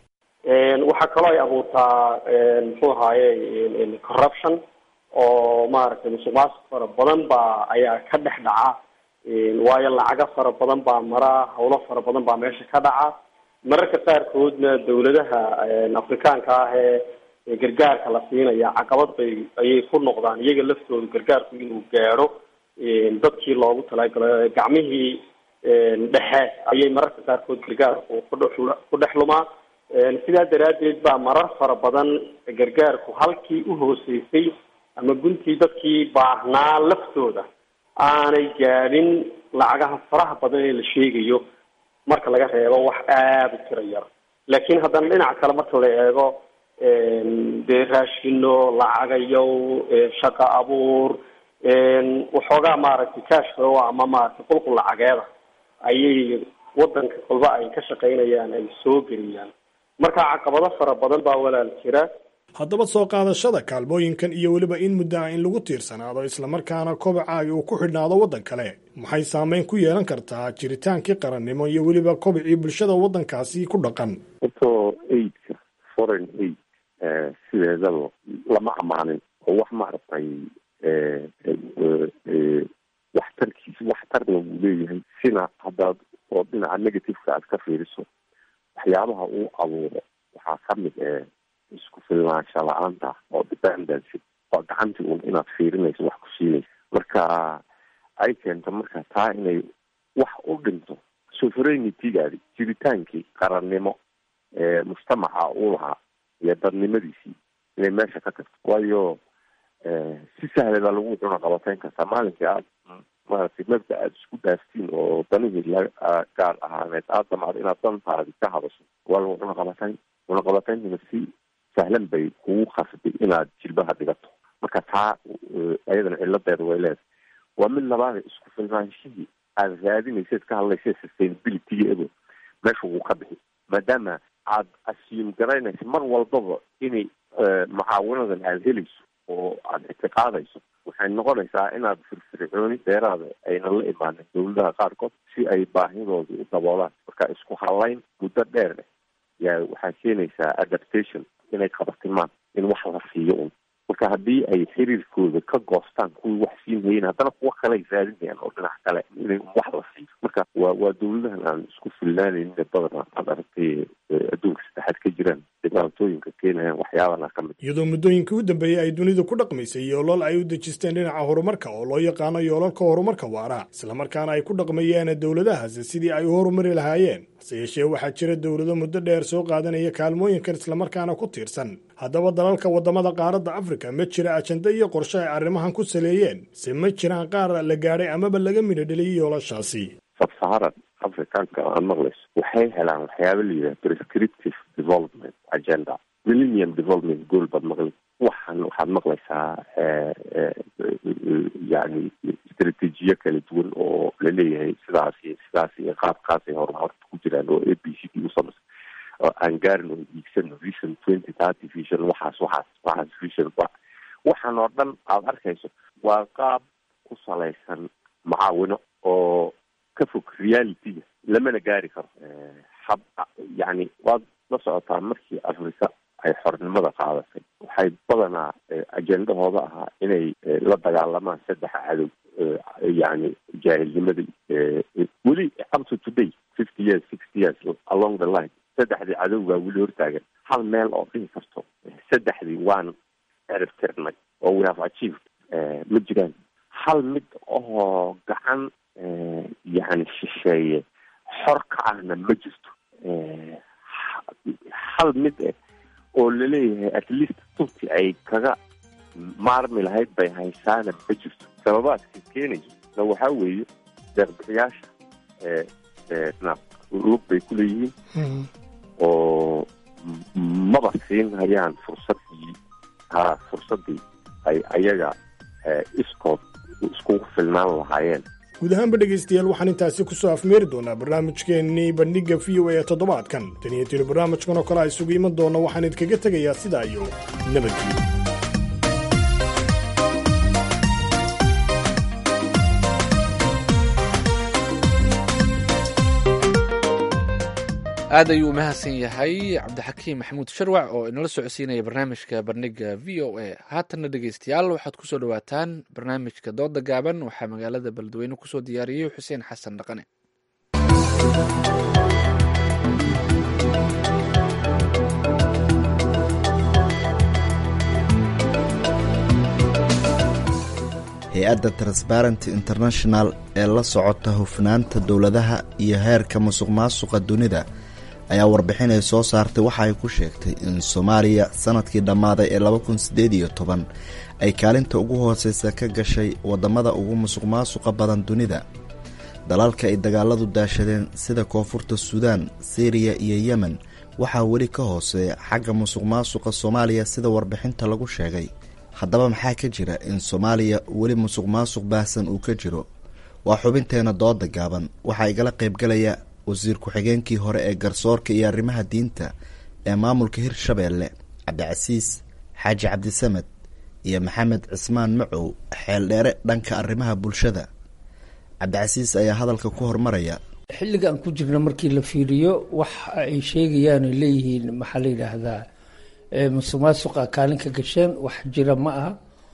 waxaa kaloo ay abuurtaa muxuu ahaaye corruption oo maaragtay musuq maasuq fara badan baa ayaa ka dhex dhaca waayo lacago fara badan baa mara hawlo fara badan baa meesha ka dhaca mararka qaarkoodna dawladaha afrikaanka ah ee gargaarka la siinaya caqabad bay ayay ku noqdaan iyaga laftooda gargaarku inuu gaadho dadkii loogu talagalay gacmihii dhexe ayay mararka qaarkood gargaarku ku dhex lumaa sidaa daraaddeed baa marar fara badan gargaarku halkii u hooseysay ama guntii dadkii baahnaa laftooda aanay gaadhin lacagaha faraha badan ee la sheegayo marka laga reebo wax aada u tiro yar laakiin haddana dhinaca kale marka la eego dee raashino lacagayow shaqo abuur waxoogaa maaragtay cashflow ama maaragtay qulqul lacageeda ayay wadanka kolba ay ka shaqaynayaan ay soo geliyaan marka caqabado fara badan baa walaal jira haddaba soo qaadashada kaalmooyinkan iyo weliba in muddo ah in lagu tiirsanaado islamarkaana kobacaagi uu ku xidhnaado waddan kale maxay saameyn ku yeelan kartaa jiritaankii qarannimo iyo weliba kobicii bulshada waddankaasi ku dhaqan horto aidka foreign aid sideedaba lama amaanin oo oo wax maaragtay waxtarkiisa waxtarna wuu leeyahay sina haddaad oo dhinaca negativeka aad ka fiiriso waxyaabaha uu abuuro waxaa kamid ee isku filnaansha la-aanta oo dependency oo gacantii un inaad fiirinayso wax ku siinaysa marka ay keento marka taa inay wax u dhinto sovereignity-gaadi jiritaankii qarannimo ee mujtamaca uu lahaa iyo dadnimadiisii inay meesha ka tagto waayo si sahla baa lagu cuna qabateyn kartaa maalinkii aad maaragtay mabda aada isku dhaaftiin oo danihii la gaar ahaaneed aada damacdo inaad dantaadi ka hadasho waa lagu cuna qabateyn cuna qabateyntuna si sahlan bay kugu khasbay inaad jilbaha dhigato marka taa ayadana ciladeeda way leedahay waa mid labaada isku filnaanshihii aada raadinayseed ka hadlaysa sustainability ego meesha wuu ka bixi maadaama aad assume garaynaysa mar walbaba inay mucaawinadan aada helayso oo aada ictiqaadayso waxay noqonaysaa inaad firfircooni dheeraada aynan la imaanin dawladaha qaarkood si ay baahidooda u daboolaan marka isku halayn muddo dheer leh yaa waxaa keenaysaa adaptation inay qabatimaan in wax la siiyo un marka haddii ay xiriirkooda ka goostaan kuwii wax siin hayeen haddana kuwa kale ay raadinayaan oo dhinac kale inay wax la siiyo marka waa waa dawladahan aan isku filnaanaynin badana aad aragtay adduunka saddexaad ka jiraan dhibaatooyinka keenayaan waxyaabana ka mid iyadoo muddooyinkii u dambeeyey ay dunidu ku dhaqmaysay yoolal ay u dejisteen dhinaca horumarka oo loo yaqaano yoolalka horumarka waara islamarkaana ay ku dhaqmayeen dowladahaasi sidii ay u horumari lahaayeen hase yeeshee waxaa jira dowlado muddo dheer soo qaadanaya kaalmooyinkan islamarkaana ku tiirsan haddaba dalalka waddamada qaaradda afrika ma jira ajanda iyo qorshe ay arrimahan ku saleeyeen se ma jiraan qaar la gaadhay amaba laga midho dheliyay yoolashaasi sabsaharan africanka aan maqlayso waxay helaan waxyaaba la yidhaha prescriptive development agenda millennium development goal baad maqli waxaan waxaad maqlaysaa yani istraatiijiyo kala duwan oo laleeyahay sidaas iyo sidaas iyo qaabkaasay horumarta ku jiraan oo a b c d usamaysa oo aan gaarin oo iigsano vision twenty thirty vision waxaas waxaas waxaas vision waxaan oo dhan aada arkayso waa qaab ku salaysan mucaawino oo ka fog realityga lamana gaari karo hab yani waad la socotaa markii africa ay xornimada qaadatay waxay badanaa ajendahooda ahaa inay la dagaalamaan saddex cadow yani jaahilnimadii weli up to today fifty years sixty years along the line saddexdii cadow baa weli hortaagan hal meel oo dhihi karto saddexdii waan eriftirnay oo we have achieved ma jiraan hal mid oo gacan yani shisheeye xor ka ahna ma jirto hal mid eh oo laleeyahay at least tubti ay kaga maarmi lahayd bay haysaana ma jirto sababaadka keenayso na waxaa weeye deeqbixiyaasha na lug bay ku leeyihiin oo maba siin hayaan fursadii ha fursadii ay ayaga iskood iskugu filnaan lahaayeen guud ahaanba dhegaystayaal waxaan intaasi ku soo afmeeri doonaa barnaamijkeennii bandhigga v o a ee toddobaadkan tan iyo tiri barnaamijkan oo kale a isugu iman doona waxaan idinkaga tegayaa sidaa iyo nabadgelyo aad ayuu u mahadsan yahay cabdixakiim maxamuud sharwac oo inala socodsiinaya barnaamijka bandhiga v o a haatanna dhegeystayaal waxaad kusoo dhawaataan barnaamijka dooda gaaban waxaa magaalada beledweyne kusoo diyaariyey xuseen xasan dhaqane hay-adda transparenty international ee la socota hufnaanta dowladaha iyo heerka musuq maasuqa dunida ayaa warbixin ay soo saartay waxa ay ku sheegtay in soomaaliya sanadkii dhammaaday ee laba kun siddeed iyo toban ay kaalinta ugu hooseysa ka gashay waddamada ugu musuq maasuqa badan dunida dalalka ay dagaaladu daashadeen sida koonfurta suudaan siiriya iyo yemen waxaa weli ka hooseeya xagga musuq maasuqa soomaaliya sida warbixinta lagu sheegay haddaba maxaa ka jira in soomaaliya weli musuq maasuq baahsan uu ka jiro waa xubinteena dooda gaaban waxaa igala qaybgalaya wasiir ku-xigeenkii hore ee garsoorka iyo arrimaha diinta ee maamulka hirshabeelle cabdicasiis xaaji cabdisamed iyo maxamed cismaan macow xeeldheere dhanka arrimaha bulshada cabdicasiis ayaa hadalka ku hormaraya xilligan ku jirna markii la fiiriyo wax ay sheegayaan ay leeyihiin maxaa la yidhaahdaa musuq maasuqa kaalin ka gasheen wax jira ma aha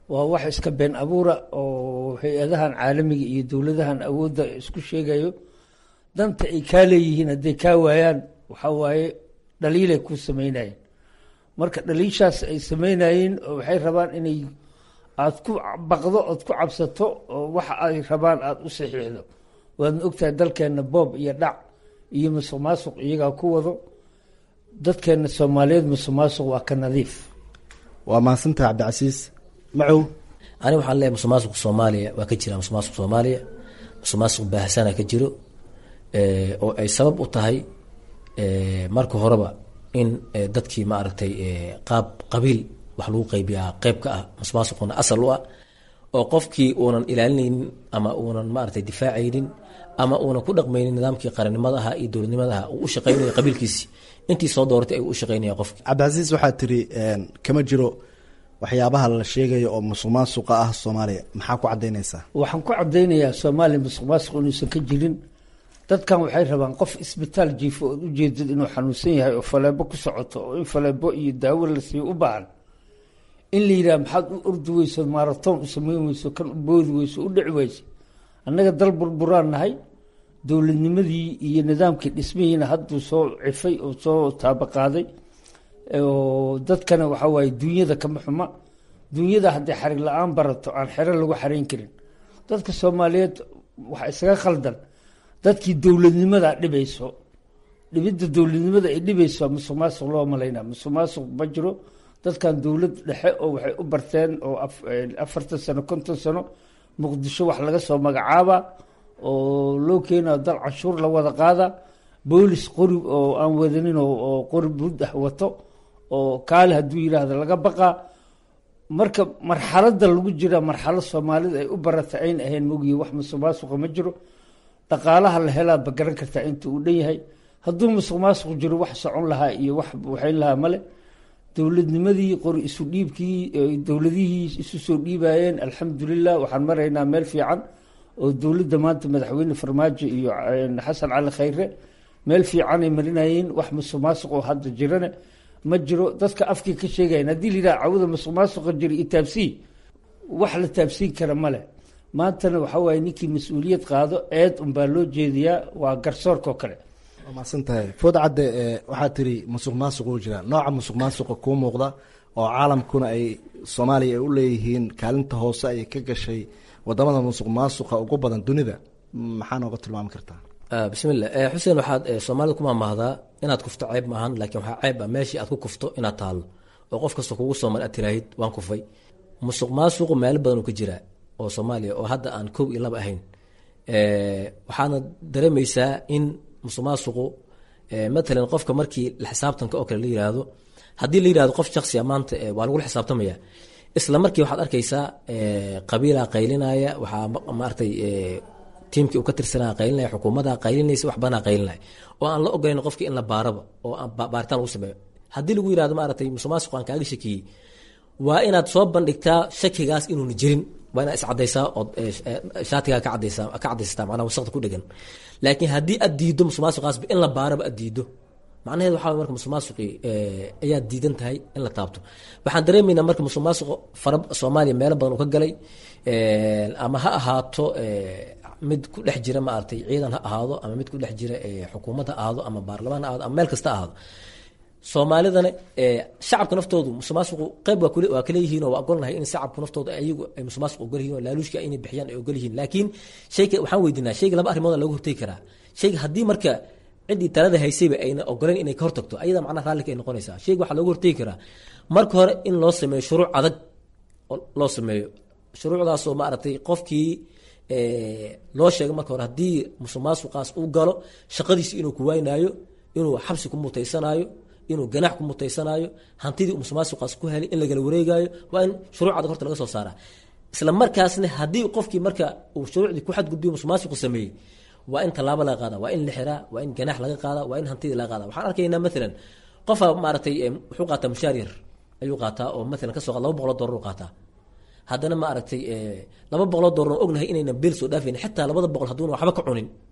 waa wax iska been abuura oo hay-adahan caalamiga iyo dowladahan awoodda isku sheegayo danta ay kaa leeyihiin hadday kaa waayaan waxaa waaye dhaliilay ku sameynayeen marka dhaliishaas ay sameynayeen waxay rabaan inay aada ku baqdo ood ku cabsato oo waxa ay rabaan aada u saxiixdo waadna ogtahay dalkeenna boob iyo dhac iyo musuq maasuq iyagaa ku wado dadkeenna soomaaliyeed musuq maasuq waa ka nadiif waa mahadsantaha cabdicasiis macow ani waxaan leeyahay musuq maasuq soomaaliya waa ka jira musuq maasuq soomaaliya musuq maasuq baahsana ka jiro oo ay sabab u tahay marka horeba in dadkii maaragtay qaab qabiil wax lagu qaybiyaa qeyb ka ah musuq maasuquna asal u ah oo qofkii uunan ilaalinaynin ama uunan maaragtay difaacaynin ama uunan ku dhaqmaynin nidaamkii qarannimadaha iyo dowladnimadaha uu u shaqeynaya qabiilkiisii intii soo dooratay ayuu u shaqeynaya qofki cabdicasiis waxaa tiri kama jiro waxyaabaha la sheegayo oo musuq maasuqa ah soomaaliya maxaa ku cadaynaysaa waxaan ku cadaynayaa soomaaliya musuq maasuq inuusan ka jirin dadkan waxay rabaan qof isbitaal jiifo ood ujeedid inuu xanuunsan yahay oo faleebo ku socoto oo in faleebo iyo daawo la siiyo u baahan in la yidhaha maxaad u ordi weyso maaratoon u sameyn weyso kan u boodi weyso u dhici weyso annaga dal burburaan nahay dowladnimadii iyo nidaamkii dhismihiina hadduu soo cifay oo soo taabaqaaday oo dadkana waxaa waaye duunyada kama xuma duunyada hadday xarig la-aan barato aan xero lagu xarayn karin dadka soomaaliyeed waxa isaga khaldan dadkii dowladnimada dhibayso dhibidda dowladnimada ay dhibayso musuq maasuq loo malaynaa musuq maasuq ma jiro dadkan dowlad dhexe oo waxay u barteen oo afartan sano konton sano muqdisho wax laga soo magacaaba oo loo keenayo dal canshuur la wada qaada boolis qori oo aan wadanin oo qori bud ah wato oo kaali hadduu yidhaahdo laga baqaa marka marxaladda lagu jira marxalad soomaalida ay u barata ayn ahayn mogiye wax musuq maasuqa ma jiro dhaqaalaha la helaa ba garan kartaa inta uu dhan yahay hadduu musuq maasuq jiro wax socon lahaa iyo wax waxayn lahaa male dowladnimadii qori isu dhiibkii dowladihii isu soo dhiibayeen alxamdulilah waxaan maraynaa meel fiican oo dowladda maanta madaxweyne farmaajo iyo xasan cali khayre meel fiicanay marinayeen wax musuq maasuq oo hadda jirane ma jiro dadka afkii ka sheegayan haddii la yidhaha cawada musuq maasuqa jira iyo taabsii wax la taabsiin kara male maantana waxaa waaye ninkii mas-uuliyad qaado eed unbaa loo jeediyaa waa garsoorka oo kale waa mahadsan tahay food cadde waxaa tiri musuq maasuq uu jira nooca musuq maasuqa kuu muuqda oo caalamkuna ay soomaaliya ay u leeyihiin kaalinta hoose ay ka gashay wadamada musuq maasuqa ugu badan dunida maxaa nooga tilmaami kartaa bismillah xuseen waxaad soomaalida ku maamahdaa inaad kufto ceyb maahan laakiin waxaa ceyb ah meeshii aad ku kufto inaad taallo oo qof kasta kugu soomal aad tiraahid waan kufay musuq maasuqu meelo badan uu ka jiraa oo soomaaliya oo hadda aan kow iyo laba ahayn waxaadna dareemaysaa in musuq maasuqu matalan qofka markii la xisaabtanka oo kale la yiraahdo haddii la yirahdo qof shaksiya maanta waa lagula xisaabtamaya isla markii waxaad arkaysaa qabiilaa qaylinaya waxaa maaragtay tiimkii uu ka tirsanaa qaylinaya xukuumadda qaylinaysa wax badanaa qaylinaya oo aan la ogolayn qofkii in la baaraba oo aan baaritaan lagu sameeyo haddii lagu yirahdo maaragtay musuq maasuq aan kaaga shakiyey waa inaad soo bandhigtaa shakigaas inuuna jirin waa inaad iscadaysaa ood shaatigaa ka cadaysaa ka cadaysataa macnaha wasaqda ku dhegan laakiin haddii aad diiddo musuq maasuqaasba in la baaraba aad diiddo macnaheed waxaa way marka musuq maasuqii ayaad diidan tahay in la taabto waxaan dareemaynaa marka musuq maasuq fara soomaaliya meelo badan uu ka galay ama ha ahaato mid ku dhex jira maaragtay ciidan ha ahaado ama mid ku dhex jira xukuumad ha ahaado ama baarlamaan ha ahaado ama meel kasta ha ahaado soomaalidana shacabka naftoodu musuqmaasuqu qeyb waa kaleeyihiin oo waa ogolnahay in shacabku naftooda ayagu ay musuqmaasuq ogol yihiin oo laaluushka inay bixiyaan ay ogol yihiin laakiin shayga waxaan weydiinaa shayga laba arrimood laga hortegi karaa shayga haddii marka ciddii talada haysayba ayna ogoleyn inay ka hortagto ayada macnaha raallika ay noqonaysaa shayga waxaa looga hortegi karaa marka hore in loo sameeyo shuruuc adag loo sameeyo shuruucdaasoo maaragtay qofkii loo sheego marka hore haddii musuqmaasuqaas uu galo shaqadiisi inuu ku waynaayo inuu xabsi ku mutaysanaayo inuu ganaax ku mutaysanaayo hantidii musuqmaasuqaas ku helay in lagala wareegaayo waa in shuruuc adag horta laga soo saaraa isla markaasna haddii qofkii marka uu shuruucdii ku xadgudbiyo musuqmaasuqu sameeyey waa in tallaabo laga qaada waa in la xiraa waa in ganaax laga qaada waa in hantidii laga qaada waxaan arkaynaa maalan qofa maaragtay wuxuu qaataa mushaar yar ayuu qaataa oo maalan kasoo qaad laba boqoloo doolar u qaataa haddana ma aragtay laba boqoloo doolar oo ognahay inaynan beel soo dhaafayn xitaa labada boqol hadduuna waxba ka cunin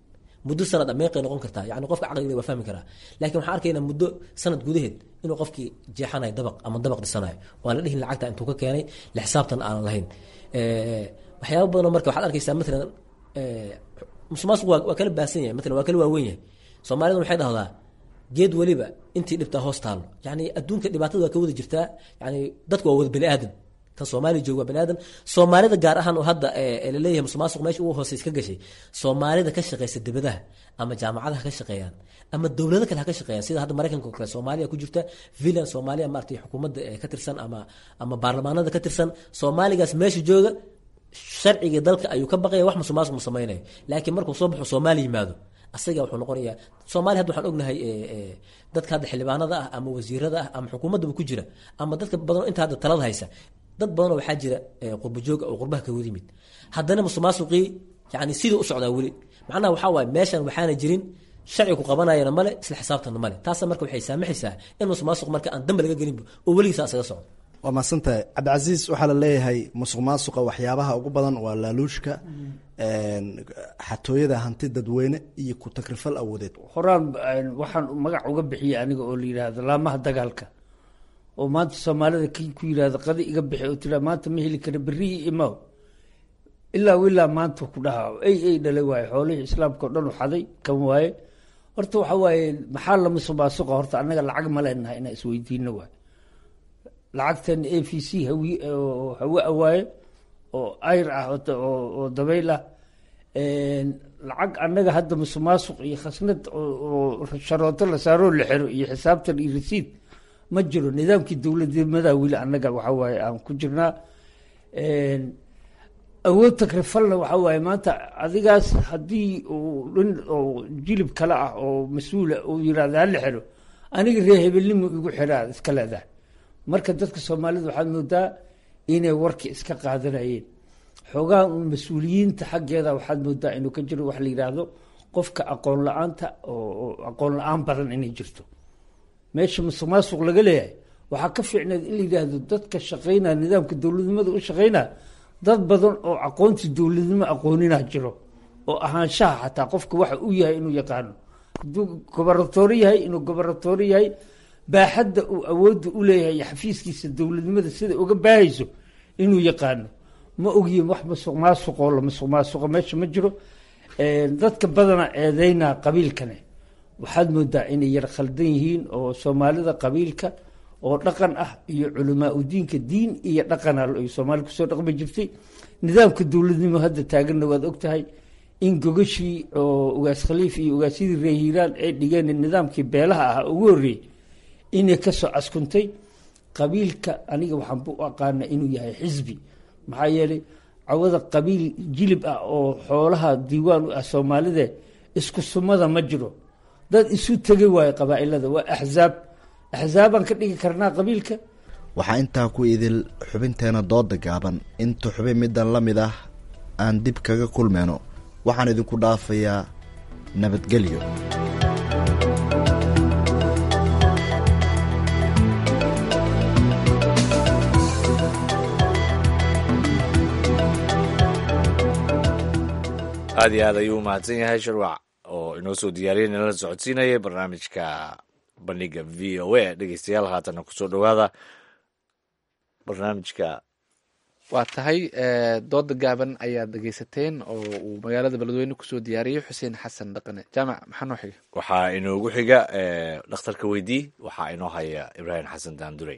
muddo sanad meeqay noqon kartaa yani qofka caqliga waa fahmi karaa laakiin waxaan arkaynaa muddo sanad gudaheed inuu qofkii jeexanayo dabaq ama dabaq dhisanayo waan la dhihin lacagta intuu ka keenay la xisaabtan aanan lahayn waxyaaba badanoo marka waxaad arkaysaa matalan musuqmaasuq waa waa kala baahsan yahay matalan waa kala waaweyn yahay soomaalida waxay dhahdaa geed weliba intii dhibtaa hoos taalo yani adduunka dhibaatada waa ka wada jirtaa yani dadku waa wada bani aadan kan soomaaliya jooga waa bani aadan soomaalida gaar ahaan oo hadda laleeyahay musuqmaasuq meesha ugu hooseys ka gashay soomaalida ka shaqeysa dibadaha ama jaamacadaha ka shaqeeyaan ama dowlado kale ha ka shaqeeyaan sida hadda maraykanka oo kale soomaaliya ku jirta villan soomaaliya maaragtay xukuumadda ka tirsan ama ama baarlamaanada ka tirsan soomaaligaas meesha jooga sharciga dalka ayuu ka baqaya wax musuqmaasuq ma samaynayo laakiin markuu soo baxo soomaali yimaado asaga wuxuu noqonayaa soomaaliya hadda waxaan ognahay dadka hadda xildhibaanada ah ama wasiirada ah ama xukuumaddaba ku jira ama dadka badan inta hadda talada haysa dad badanoo waxaa jira qurba jooga oo qurbaha ka wada yimid haddana musuqmaasuqii yani sidii u socdaa weli macnaha waxaa waaye meeshan waxaana jirin sharcigu qabanayana male isla xisaabtanna male taasa marka waxay saamaxaysaa in musuqmaasuq marka aan dambe laga gelinba oo weligiisa asaga socdo waa mahadsantahay cabdicasiis waxaa la leeyahay musuq maasuqa waxyaabaha ugu badan waa laaluushka xatooyada hanti dadweyne iyo ku takrifal awoodeed horaan waxaan magac uga bixiyey aniga oo la yidhaahdo laamaha dagaalka oo maanta soomaalida ki ku yidhahdo qadi iga bixi oo tiraa maanta ma heli kara berihii imaw ilaa ilaa maanta ku dhaha ey ey dhalay waaye xoolihii islaamka o dhan u xaday kan waaye horta waxa waaye maxaa la musuq maasuqa horta annaga lacag ma leenahay inaan isweydiino waay lacagtan a v c hawi hawe awaaye oo ayr ah oo dabayl ah lacag annaga hadda musuq maasuq iyo khasnad oo sharooto la saaroo la xiro iyo xisaabtan iyo rasiid ma jiro nidaamkii dowladnimada weli annaga waxa waaye aan ku jirnaa awood takrifalna waxa waaye maanta adigaas haddii uu nin oo jilib kale ah oo mas-uula uu yirahda hala xiro aniga ree hebelnimu igu xiraa iska leedahay marka dadka soomaalida waxaad moodaa inay warki iska qaadanayeen xoogaha un mas-uuliyiinta xaggeeda waxaad moodaa inuu ka jiro wax la yidhaahdo qofka aqoon la-aanta oo aqoon la-aan badan inay jirto meesha musuq maasuq laga leeyahay waxaa ka fiicneed in la yidhaahdo dadka shaqeynaya nidaamka dowladnimada u shaqeynaya dad badan oo aqoontii dowladnimo aqooninaa jiro oo ahaanshaha xataa qofka waxa u yahay inuu yaqaano haduu gobaratoore yahay inuu gobaratoore yahay baaxadda uu awoodda u leeyahay xafiiskiisa dowladnimada sida uga baahayso inuu yaqaano ma ogyihin wax musuq maasuqoo la musuq maasuqo meesha ma jiro dadka badana eedeynaa qabiilkane waxaad moodaa inay yar khaldan yihiin oo soomaalida qabiilka oo dhaqan ah iyo culamaa udiinka diin iyo dhaqana ay soomaali kusoo dhaqmi jirtay nidaamka dowladnimo hadda taaganna waad ogtahay in gogashii oo ugaas khaliif iyo ugaasyadii reer hiiraan ay dhigeen nidaamkii beelaha ahaa ugu horreeyey inay kasoo caskuntay qabiilka aniga waxaan bu aqaana inuu yahay xisbi maxaa yeelay cawada qabiil jilib ah oo xoolaha diiwaan u ah soomaalide isku sumada ma jiro dad isu tegay waayo qabaa-ilada waa axzaab axzaabaan ka dhigi karnaa qabiilka waxaa intaa ku idil xubinteena dooda gaaban inta xubin middan la mid ah aan dib kaga kulmeyno waxaan idinku dhaafayaa nabadgelyo aad iyo aad ayuu umahadsan yahay shirwac oo inoo soo diyaariyay nala socodsiinayay barnaamijka bandhiga v o a dhegeystayaal haatana kusoo dhowaada barnaamijka waa tahay dooda gaaban ayaad dhegeysateen oo uu magaalada beledweyne kusoo diyaariyey xuseen xasan dhaqane jaamac maxaa noo xiga waxaa inoogu xiga dhakhtarka weydii waxaa inoo haya ibraahim xasan daandurey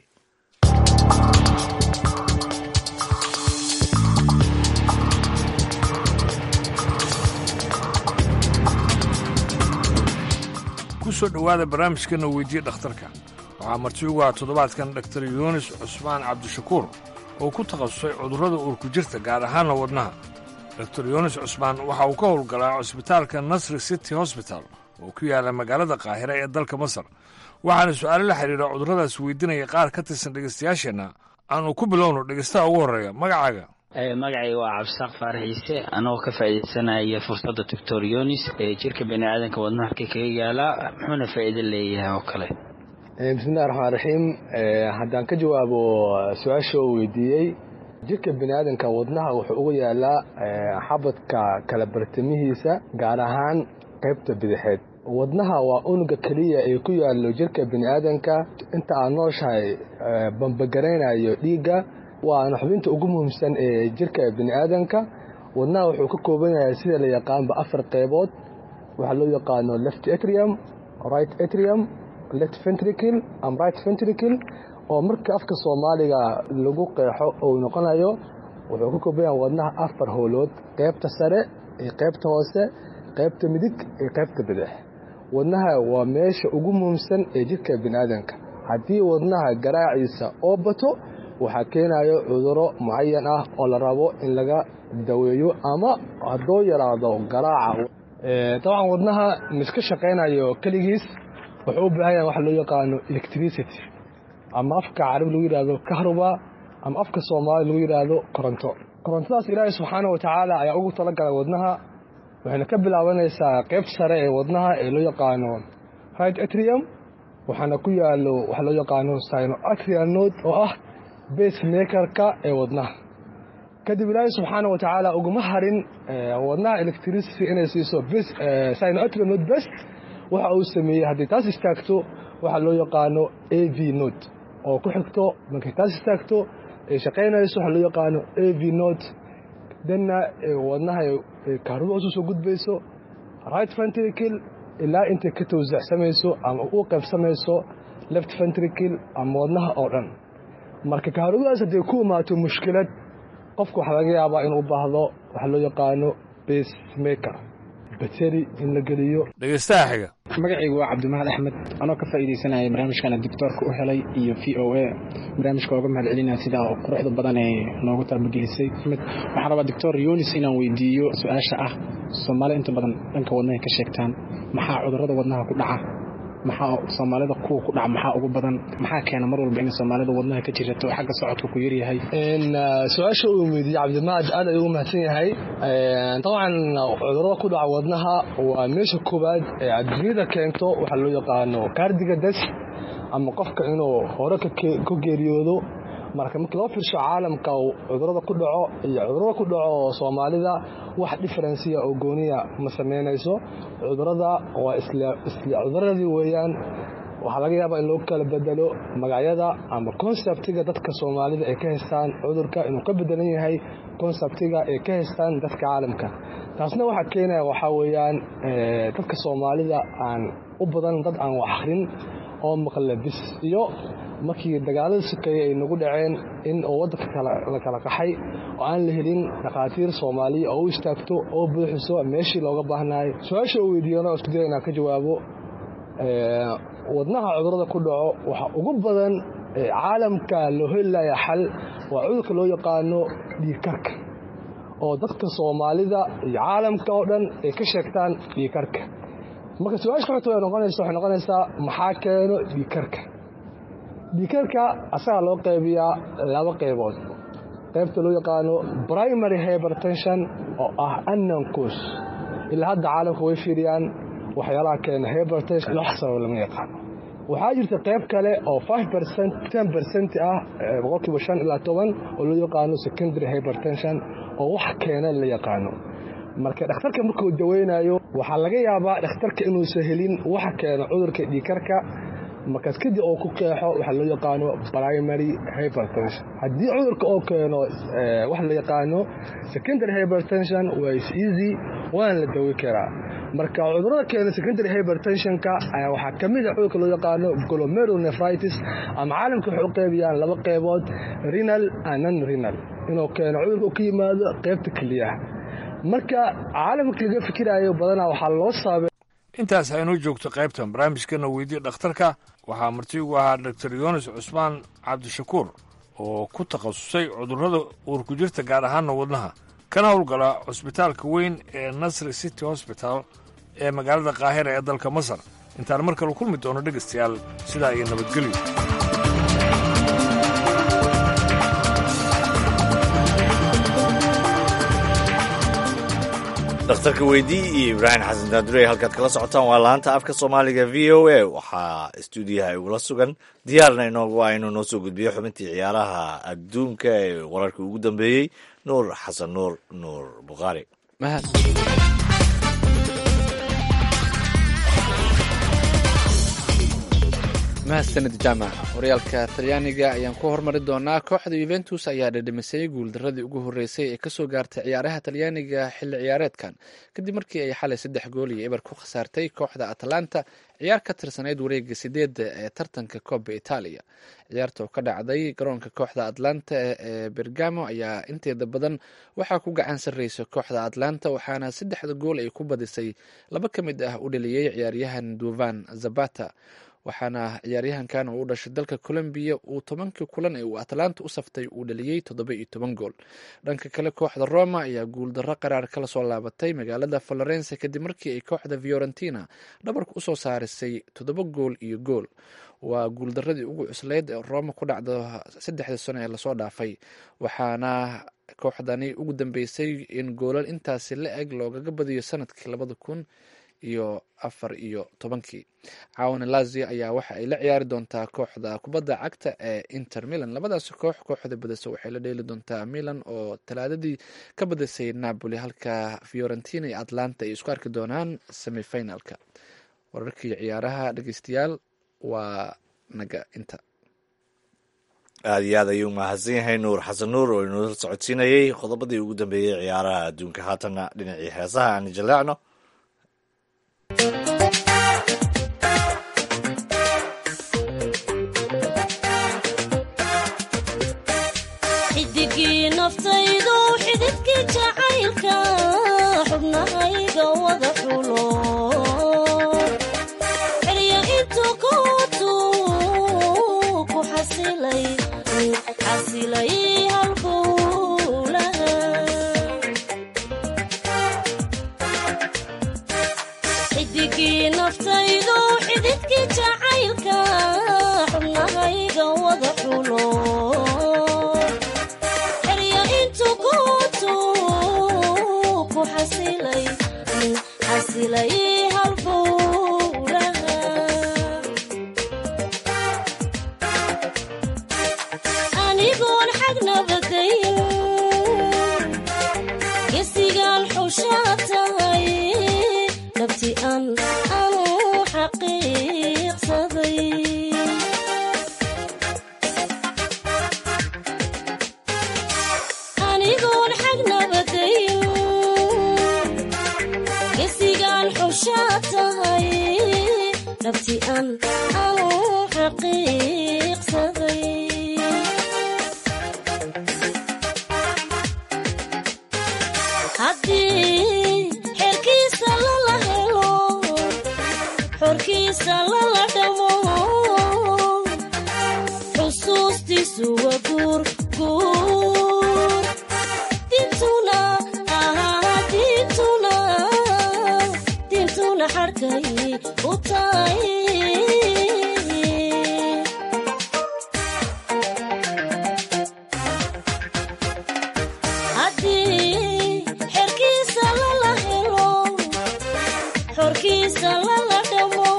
kusoo dhowaada barnaamijkana weydiye dhakhtarka waxaa marti ugu ah toddobaadkan dhaktar yuunis cusmaan cabdishakuur oo ku takhasusay cudurrada uurku jirta gaar ahaanna wadnaha doktor yuunis cusmaan waxa uu ka howlgalaa cusbitaalka nasri city hosbital oo ku yaala magaalada qaahira ee dalka masar waxaana su'aalo la xidhiira cudurradaas weydiinaya qaar ka tirsan dhegaystayaasheenna aanu ku bilowno dhegaystaha ugu horreeya magacaaga magacayga waa cabdisaaq faarax ciise anagoo ka faa'iidaysanaya fursadda doctor yonis ee jirka bani aadanka wadnaha halkay kaga yaalaa muxuuna faa'iido leeyahay oo kale bismillahi raxmaan raxiim haddaan ka jawaabo su-aasha oo weydiiyey jirka bani aadanka wadnaha wuxuu ugu yaalaa xabadka kala bartamihiisa gaar ahaan qaybta bidixeed wadnaha waa unuga keliya ee ku yaallo jirka bini'aadanka inta aad nooshahay bambagaraynayo dhiigga waana xubinta ugu muhiimsan ee jirka bini'aadanka wadnaha wuxuu ka kooban yahay sida la yaqaanba afar qeybood waxaa loo yaqaano left atrium right atrium left ventricle am right ventricle oo marka afka soomaaliga lagu qeexo uu noqonayo wuxuu ka kooban yahay wadnaha afar howlood qeybta sare iyo qeybta hoose qeybta midig iyo qeybta bidix wadnaha waa meesha ugu muhiimsan ee jirka bini'aadanka haddii wadnaha garaaciisa oo bato waxaa keenayo cuduro mucayan ah oo la rabo in laga daweeyo ama hadduu yaraado garaaca dabcan wadnaha miska shaqaynayo keligiis wuxuu u baahan yahay waxa loo yaqaano electricity ama afka carabi lagu yidhaahdo kahruba ama afka soomaali lagu yidhaahdo koronto korontadaas ilaahay subxaana wa tacaala ayaa ugu talagalay wadnaha waxayna ka bilaabanaysaa qeybta sare ee wadnaha ee loo yaqaano right atrium waxaana ku yaalo waxa loo yaqaano sino atrial node oo ah base makerka ee wadnaha kadib ilaahay subxaana wa tacaala uguma harin wadnaha electricity inay siiso sino atrial node best waxa uu sameeyey haddii taas istaagto waxaa loo yaqaano a v node oo ku xigto markay taas istaagto ay shaqaynayso waxaa loo yaqaano a v node danna wadnaha kaaruba hoos usoo gudbayso right ventricle ilaa intay ka tawsacsamayso ama u qaybsamayso left ventricle ama wadnaha oo dhan marka kaarubadaas hadday ku imaato mushkilad qofku waxaa laga yaabaa inuu u baahdo waxaa loo yaqaano base maker bateri in la geliyo dhegeystaha xiga magacaygu waa cabdimahad axmed anoo ka faa'iidaysanaya barnaamijkana doctoorka u helay iyo v o a barnaamijka ooga mahad celinaya sidaa quruxda badan ee noogu taabagelisay waxaan rabaa doctor yunis inaan weydiiyo su-aasha ah soomaali inta badan dhanka wadnahay ka sheegtaan maxaa cudurrada wadnaha ku dhaca maxaa soomaalida kuwa ku dhaca maxaa ugu badan maxaa keena mar walba in soomaalida wadnaha ka jirato xagga socodka ku yaryahay su-aasha uu weydiiyey cabdimahad aad ayuu mahadsan yahay dabcan cudurada ku dhaca wadnaha waa meesha koowaad ee adduunyada keento waxaa loo yaqaano kaardiga das ama qofka inuu hore ka geeriyoodo marka markii loo fiirsho caalamka cudurada ku dhaco iyo cudurada ku dhaco soomaalida wax differensiya oo gooniya ma samaynayso cudurada waa isla cuduradii weeyaan waxaa laga yaabaa in loo kala bedelo magacyada ama konseptiga dadka soomaalida ay ka haystaan cudurka inuu ka bedelan yahay konseptiga ay ka haystaan dadka caalamka taasna waxaa keenaya waxaa weeyaan dadka soomaalida aan u badan dad aan wax akhrin oo maqla bis iyo markii dagaalada sukeeye ay nagu dhaceen in oo waddanka la kala qaxay oo aan la helin dhakhaatiir soomaaliya oo u istaagto oo buuxiso meeshii looga baahnaay su-aasha uu weydiiyana isku daya inaan ka jawaabo wadnaha cudurada ku dhaco waxa ugu badan caalamka loo helaya xal waa cudurka loo yaqaano dhiigkarka oo dadka soomaalida iyo caalamka oo dhan ay ka sheegtaan dhiigkarka marka su-aasha xogta way noqonaysa waxay noqonaysaa maxaa keeno dhiigkarka dhiigkarka asagaa loo qaybiyaa laba qaybood qaybta loo yaqaano primary hypertension oo ah annancus ilaa hadda caalamka way fiiriyaan waxyaalaha keena hypertension wax sabab lama yaqaano waxaa jirta qayb kale oo five percent ten percent ah boqolkiiba shan ilaa toban oo loo yaqaano secondary hypertension oo wax keena la yaqaano marka dhakhtarka markuu daweynayo waxaa laga yaabaa dhakhtarka inuusan helin waxa keena cudurka dhiikarka markaas kadib oo ku qeexo waxaa loo yaqaano primary hypertension haddii cudurka oo keeno waxa la yaqaano secondary hypertension waa is easy waana la dawi karaa marka cudurada keena secondary hypertensionka ayaa waxaa ka mid a cudurka loo yaqaano glomerulonephritis ama caalamka waxay u qeybiyaan laba qeybood renal and non renal inuu keeno cudurka uu ka yimaado qeybta keliyaha marka caalamka laga fikiraayo badanaa waxaa loo saabay intaas aynoo joogto qaybtan barnaamijkana weydiye dhakhtarka waxaa marti ugu ahaa doctor yunis cusmaan cabdishakuur oo ku takhasusay cudurrada uurku jirta gaar ahaana wadnaha kana howlgala cusbitaalka weyn ee nasri city hosbital ee magaalada kaahira ee dalka masar intaan mar kale kulmi doono dhegaystayaal sidaa iyo nabadgelyo dhakhtarka weydii iyo ibraahim xasan daadurey halkaad kala socotaan waa laanta afka soomaaliga v o a waxaa stuudiyaha igula sugan diyaarna inoogu ah inuu noo soo gudbiyo xubintii ciyaaraha adduunka ee wararkii ugu dambeeyey nuur xasan nuur nuur bukhaari mahadsanid jaamac horyaalka talyaaniga ayaan ku hormari doonaa kooxda yuventus ayaa dhadhimisay guuldaradii ugu horreysay ee kasoo gaartay ciyaaraha talyaaniga xilli ciyaareedkan kadib markii ay xalay saddex gool iyo eber ku khasaartay kooxda atalanta ciyaar ka tirsanayd wareega sideedda ee tartanka kooba itaaliya ciyaarta oo ka dhacday garoonka kooxda atlanta ee bergamo ayaa inteeda badan waxaa ku gacan sarreysa kooxda atlanta waxaana saddexda gool ay ku badisay laba ka mid ah u dhaliyey ciyaaryahan duvan zabata waxaana ciyaaryahankan uu u dhashay dalka colombiya uu tobankii kulan ee uu atlanta u saftay uu dhaliyey toddoba iyo toban gool dhanka kale kooxda roma ayaa guuldarro qaraar kala soo laabatay magaalada florence kadib markii ay kooxda fiorentina dhabarka usoo saarisay toddoba gool iyo gool waa guuldaradii ugu cuslayd ee roma ku dhacdo saddexdii sano ee lasoo dhaafay waxaana kooxdani ugu dambeysay in goolal intaasi la eg loogaga badiyo sanadkii labada kun iyo afar iyo tobankii caawana lazio ayaa waxa ay la ciyaari doontaa kooxda kubadda cagta ee inter milan labadaasi koox kooxda badisa waxay la dheeli doontaa milan oo talaadadii ka badisay napoli halka fiorentina iyo atlanta ay isku arki doonaan semifinalka wararkii ciyaaraha dhegeystayaal waa naga inta aada iyo aad ayuu mahadsan yahay nuur xasan nuur oo inoola socodsiinayey qodobadii ugu dambeeyey ciyaaraha adduunka haatanna dhinacii heesaha aan jaleecno xidigii naftaydu xididkii jacaylka xubnahayga wada xulo xerya intuu kootu ku xasilay xasilay halbowlaha xidigii naftaydu xididkii jacaylka xubnahayga wada xulo xerya intuu kootu ku xasilay xasilay halbowlaha anigoon xag nabadayn gesigaan xushaa tahay nabti an anu xaqiiqsaday anigoon xag nabadayn gesigaan xushaa tahay nabti an anu xaqiiqsaday haddii xerkiisa lala helo xorkiisa lala dhamo xusuustiisu waa guur guur dintuna dintuna dintuna xarkay u tahay haddii xerkiisa lala helo xorkiisa lala dhamo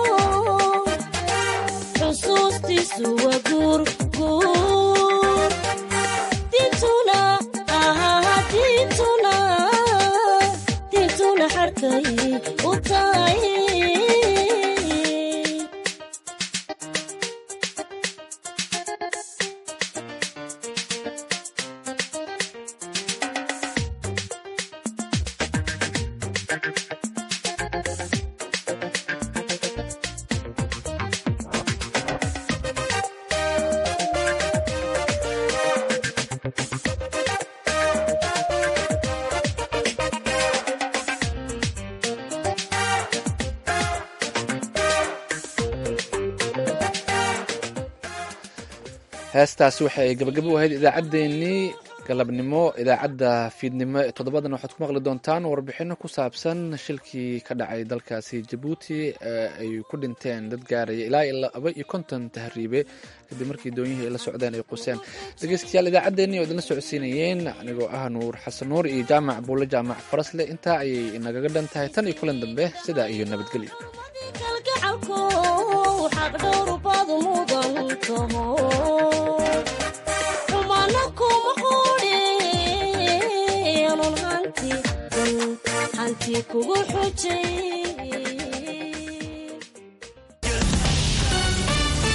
xusuustiisu waa guur guur dintuna dintuna dintuna xarkay u tahay heestaasi waxay gabagabo u ahayd idaacaddeenii galabnimo idaacadda fiidnimo ee toddobadan waxaad ku maqli doontaan warbixino ku saabsan shilkii ka dhacay dalkaasi jabuuti ee ay ku dhinteen dad gaaraya ilaa iyo laba iyo konton tahriibe kadib markii doonyihii ay la socdeen ay quseen dhegeystayaal idaacaddeenii oo idinla socodsiinayeen anigoo ah nuur xasan nuur iyo jaamac buulle jaamac farasle intaa ayay inagaga dhan tahay tan iyo kulan dambe sidaa iyo nabadgelyo kalgacalku xaq dhowrbaadu mudan taho xumana kuma quudhi anun hanti hanti kugu xujay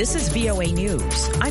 This is VOA News. I'm